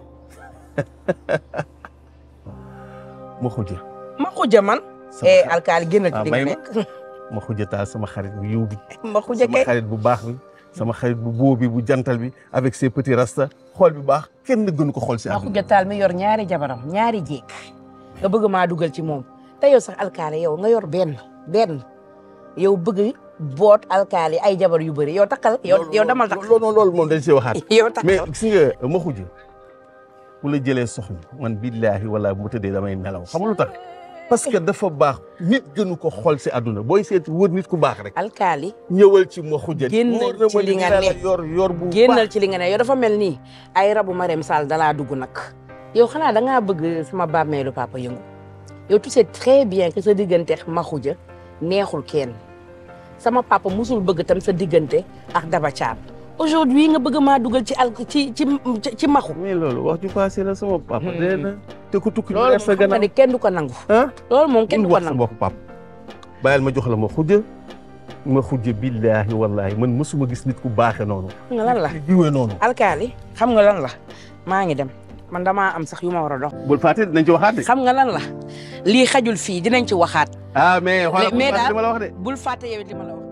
ma xuja. ma xuja man. eh alkaali génnal ci li nga nekk. ma xuja taal sama xarit bu yiw bi. ma xuja sama kay xarit bu baax bi. sama xarit bu boo bi bu jantal bi avec ses petits rasta xool bi baax kenn gënu ko xool si ma àdduna. xuja taal mi yor ñaari jabaram ñaari jéeg nga bëgg maa dugal ci moom te yow sax alkaali yow nga yor benn benn yow bëgg boot alkaali ay jabar yu bëri yow takkal yow yow damal takk loolu loolu moom dañ see waxaat. yow takk mais gis nga ma xuja bu la jëlee soxna man billaahi wala bu ma tëddee damay nelaw xam nga lu tax parce que dafa baax nit gënu ko xool si àdduna booy seeti wër nit ku baax rek. alkaali ñëwal ci ma xuja. génnal ci li nga ne yor yor bu génnal ci li nga ne yow dafa mel nii ay rabu Marème Sall dalaa dugg nag yow xanaa da ngaa bëgg sama bàmmeelu papa yëngu yow tu sais très bien que sa diggante ak Maxuja neexul kenn sama papa musul bëgg tam sa diggante ak Daba Thiam aujourd'hui nga bëgg maa dugal ci al ci ci ci Maxu. mais loolu wax ju passé la sama papa. dee na te ku tukki loolu sa moom xam nga gannaaw ni kenn du ko nangu. loolu moom kenn du ko wax sa nangu. bopp papa bàyyil ma jox la ma xuja ma xuja billaahi wallaahi man mësuma gis nit ku baaxe noonu. xam nga lan la jiwee noonu. alkaali xam nga lan la maa ngi dem man damaa am sax yu ma war a dox. bul fàtte dinañ ci waxaat de. xam nga lan la lii xajul fii dinañ ci waxaat. ah mais xoolal bul mais fàtte li ma la wax de. bul fàtte yow it li ma la wax.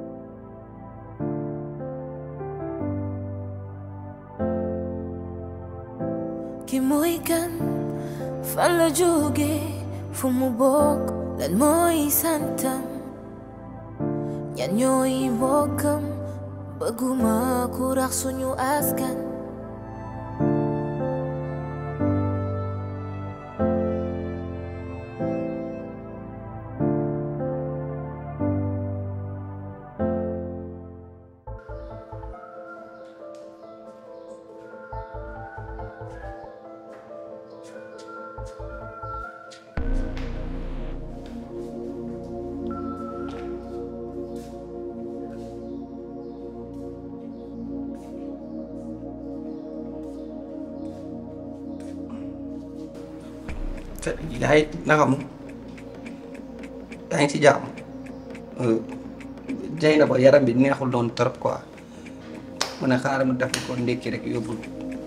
ki mooy kan fan la jóge fu mu bokk lan mooy santam ñan ñooy mbokkam bëgguma ku rax suñu askan yaay naka mu yaa ngi ci jàmm jay na ba yaram bi neexul doon trop quoi mu ne xaaral ma def ko ndékki rek yóbbul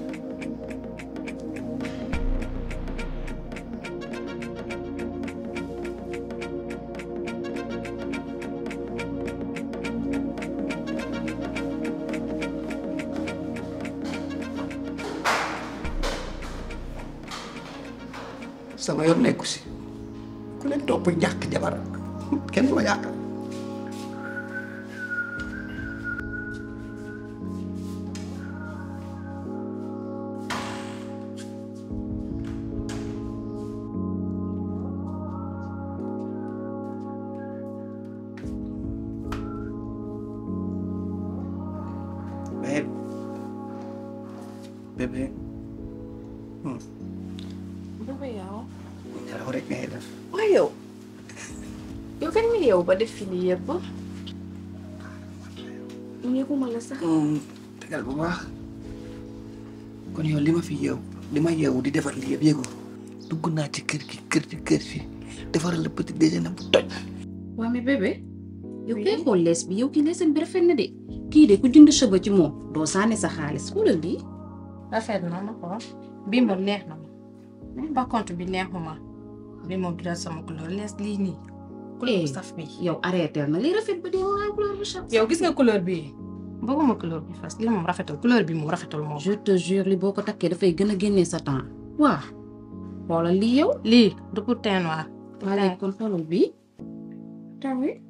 sama yoon nekku si ku leen topp ñàkk jabar kenn du ma yàq Bébé yow. nelaw rek ngay def. waaye yow. yow kañ nga yow ba def fi lii yëpp. yëguma la sax. tegal bu baax kon yow li ma fi yeew li ma yeewu di defar lii yëpp yëgu dugg naa ci kër gi kër gi kër fi defaral la petit déjeuner bu toj. waa mais bébé yow kay xool lees bi yow kii leesam bi rafet na de kii de ku jënd cheveux ci moom doo sànni sa xaalis xoolal lii rafet na ma ko bii moom neex na ma même par contre bi neexuma bii moom du dal sama couleur lees lii nii couleur bu saf bi yow arrêté na lii rafet ba dee waa couleur bu saf yow gis nga couleur bii bëgguma couleur bi fas lii moom rafetul couleur bi moom rafetul moom je te jure li boo ko takkee dafay gën a génnee sa temps waa xoolal lii yow lii du pour teint noir waa léegi kon xoolal bii tawi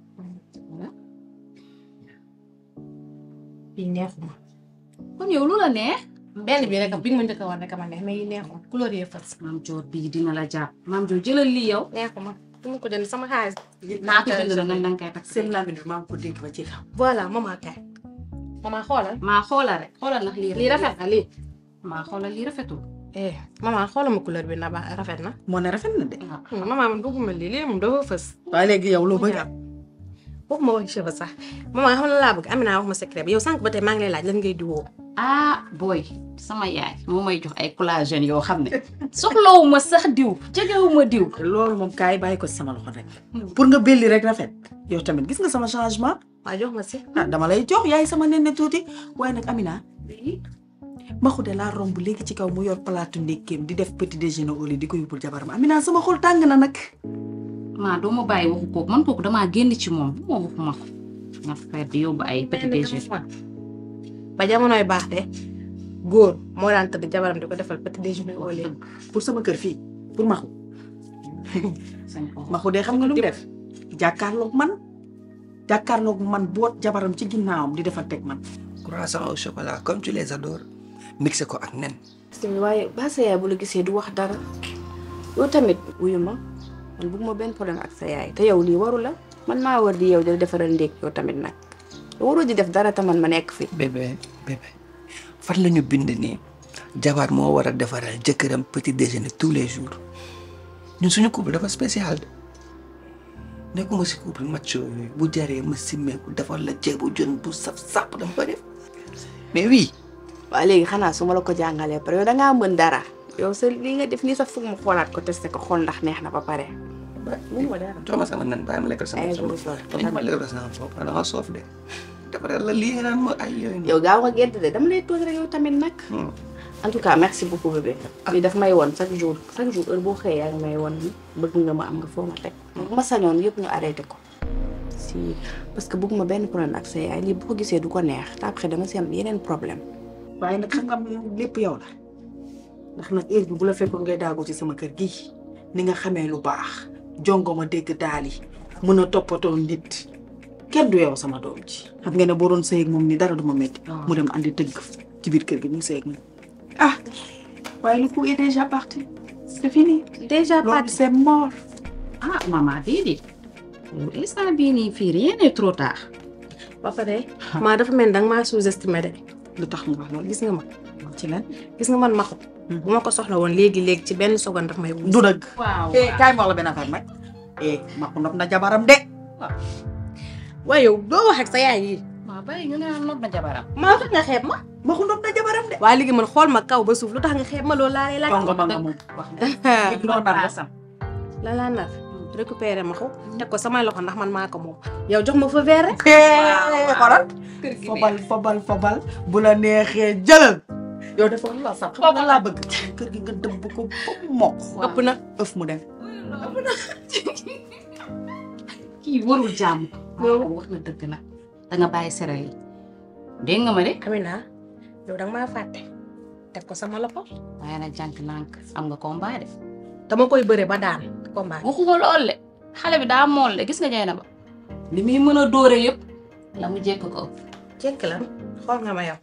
bii neexuma kon yow lu la neex benn bi rek bi nga ma njëkk a war rek ma neex mais yi neexuma couleur yee fas maam joor bii dina la jàpp maam joor jëlal lii yow neexuma du ma ko jënd sama xaalis naa ko jënd la nga danga koy takk seen làmmiñ bi maa ngi ko dégg ba ci xam. voilà maman kay maman xoolal maa xoolal rek xoolal ndax lii lii rafet na lii maa xoolal lii rafetul eh maman xoolal ma couleur bi na ba rafet na moo ne rafet na de. maman man bëgguma lii lii moom dafa fës waaye léegi yow loo bëgg waxuma wax cheveux sax maman xam na laa bëgg Amina wax ma secret bi yow sànq ba tey maa ngi lay laaj lan ngay diwoo ah booy sama yaay moo may jox ay collagène yoo xam ne soxlawuma sax diw jegewuma diw loolu moom kaay bàyyi ko ci sama loxo rek. pour nga belli rek rafet. yow tamit gis nga sama changement. waa jox ma si. ah dama lay jox yaay sama nenne tuuti waaye nag Amina. maxu de laa romb léegi ci kaw mu yor palaatu ndékkeem di def petit déjeuner au lit di ko yóbbul jabaram Amina sama xol tàng na nag. maa doo ma bàyyi waxu kooku man kooku damaa génn ci moom moo waxu ma ko nga fexe di yóbbu ay petit déjeuner. ba jamonoy baax de góor moo daan tëdd jabaram di ko defal petit déjeuner au lit pour sama kër fii pour maxu maxu de xam nga lu mu def jàkkaarloog man jàkkaarloog man boot jabaram ci ginnaawam di defal teg man. croissant au chocolat comme tu les adores mixé ko ak nen. waaye ba sa yaay bu la gisee du wax dara yow tamit wuyu ma man bëgguma benn problème ak sa yaay te yow lii waru la man maa war di yow di defaral ndékk yow tamit nag waroo di def dara te man ma nekk fi. bébé bébé fan la ñu bind nii jabar moo war a defaral jëkkëram petit déjeuner tous les jours ñun suñu couple dafa spécial de nekkuma si couple macho yooyu bu jaree ma simmeeku defar la ceebu jën bu saf sàpp dama ko def mais oui. waaw léegi xanaa su ma la ko jàngalee pare yow da ngaa mën dara yow sa li nga def nii sax foog mu xoolaat ko testé ko xool ndax neex na ba pare. mun ma dara. jox ma sama nen bàyyi ma lekkal sama ay sama dañ ma lekkal sama bopp da nga soof de defaral la lii nga naan ma ay yooyu yow gaaw nga gedd de dama lay toog rek yow tamit nag. en tout cas merci beaucoup bébé. lii daf may woon chaque jour chaque jour heure boo xëyee yaa ngi may woon bëgg nga ma am nga foo ma teg. bu ma sañoon yëpp ñu arrêté ko. si parce que bëgguma benn problème ak sa yaay lii bu ko gisee du ko neex te après dama si am yeneen problème. waaye nag xam nga lépp yow la ndax nag heure bi bu la fekkoon ngay daagu ci sama kër gi ni nga xamee lu baax jongo ma dégg daal yi mën a toppatoo nit kenn du yow sama doom ji xam nga ne boo doon sëy ak moom ni dara du ma métti mu dem andi tëgg ci biir kër gi ñu sëy ak moom ah waaye le coup est déjà parti c'est fini déjà loolu c'est mort ah maman déedéet instant bii nii fii rien n'est trop tard. ba pare maa dafa mel ni danga maa sous-estimé de lu tax nga wax loolu gis nga ma ci lan gis nga man maxu bu ma ko soxla woon léegi léegi ci benn seconde daf may du dëgg waaw eh kaay ma wax la benn affaire nag eh ma ko nopp na jabaram de waaye yow doo wax ak sa yaay yi waaw bàyyi ñu ne nopp na jabaram. maa tax nga xeeb ma ma ko nopp na jabaram de waaye léegi man xool ma kaw ba suuf lu tax nga xeeb ma loolu laa lay laaj jongo ma nga moom wax na la laa nar récupéré ma ko teg ko samay loxo ndax man maa ko moom yow jox ma fa verre rek xoolal fobal fobal fobal bu la neexee jëlal yow dafa la sax xam nga laa bëgg kër gi nga dëbb ko ba mu mokk ëpp na ëf mu dem kii warul jàmm. waaw wax na dëgg nag da nga bàyyi sere yi dégg nga ma de. Amina yow danga maa fàtte teg ko sama loxo waaye nag jànk nànk am nga combat de. dama koy bëre ba daan combat waxuma lool de xale bi daa mool de gis nga jay na ba li muy mën a dóore yëpp la mu jekk ko ëpp. jekk la xool nga ma yow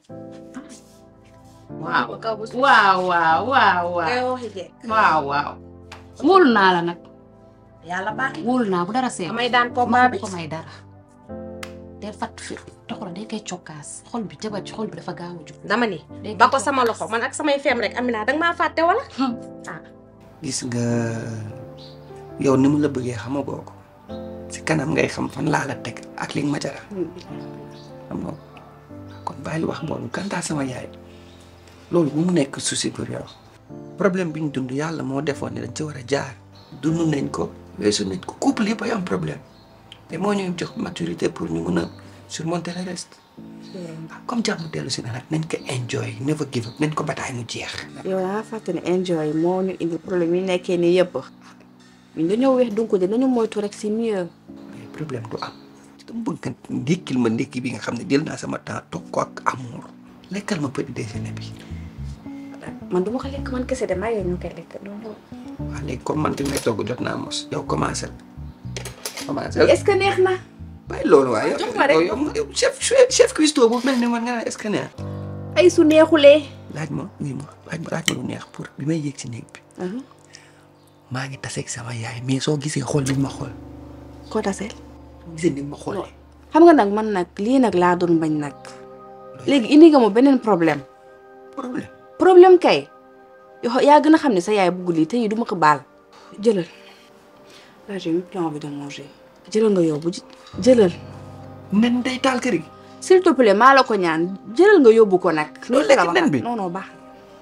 waaw waaw waaw waaw ngay waaw waxi jekk waaw waaw wóolu naa la nag yàlla baax wóolu naa bu dara seet damay daan combat bi ko may dara day fatt fi toxoro day koy cokkaas xol bi jabar ci xol bi dafa gaaw a jug dama ni ba ko sama loxo man ak samay feem rek Amina danga maa fàtte wala ah gis nga yow ni mu la bëggee xamagoo ko si kanam ngay xam fan laa la teg ak li nga ma jara xam nga kon bàyyi wax boobu kantaa sama yaay loolu bu mu nekk souci pour yow problème bi ñu dund yàlla moo defoon ne dañ ci war a jaar dund nañ ko weesu nañ ko couple yëpp ay am problème te moo ñuy jox maturité pour ñu mun a surmonter le reste comme jàmm dellu si na nag nañ ko enjoy never give up nañ ko bataay mu jeex yow daa fàtte ne enjoy moo ñu indi problème yi nekkee nii yëpp ñun dañoo weex donc de nañu moytu rek c'est mieux problème du am dama bëgg nga ndékkil ma ndékki bi nga xam ne jël naa sama temps toog ko ak amour lekkal ma petit déjeuner bi man du ma ko lekk man kese de maa yow ñu koy lekk donc waaw léegi comme man fi may togg jot naa mos yow commencé commencé est-ce que neex na bàyyi loolu waaye jox ma rek yow yow chef chef cuistot bu mel ni man nga naan est-ce que neex ay su neexulee laaj ma oui ma laaj ma laaj ma lu neex pour bi may yéeg ci néeg bi maa ngi taseeg sama yaay mais soo gisee xool bi ma xool koo taseel gisee ni ma xoolee xam nga nag man nag lii nag laa doon bañ nag léegi indi nga ma beneen problème problème problème kay yow yaa gën a xam ne sa yaay bugg lii te yi du ma ko baal jëlal là j'ai même plus envie de manger jëlal nga yóbbu jëlal nen day taal kër gi s'il te plaît maa la ko ñaan jëlal nga yóbbu ko nag Loolu lekk nen bi non non baax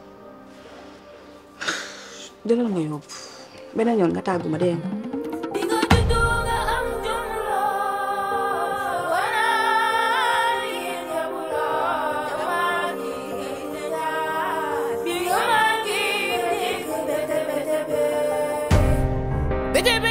jëlal nga yóbbu beneen yoon nga tàggu ma dégg nga Bete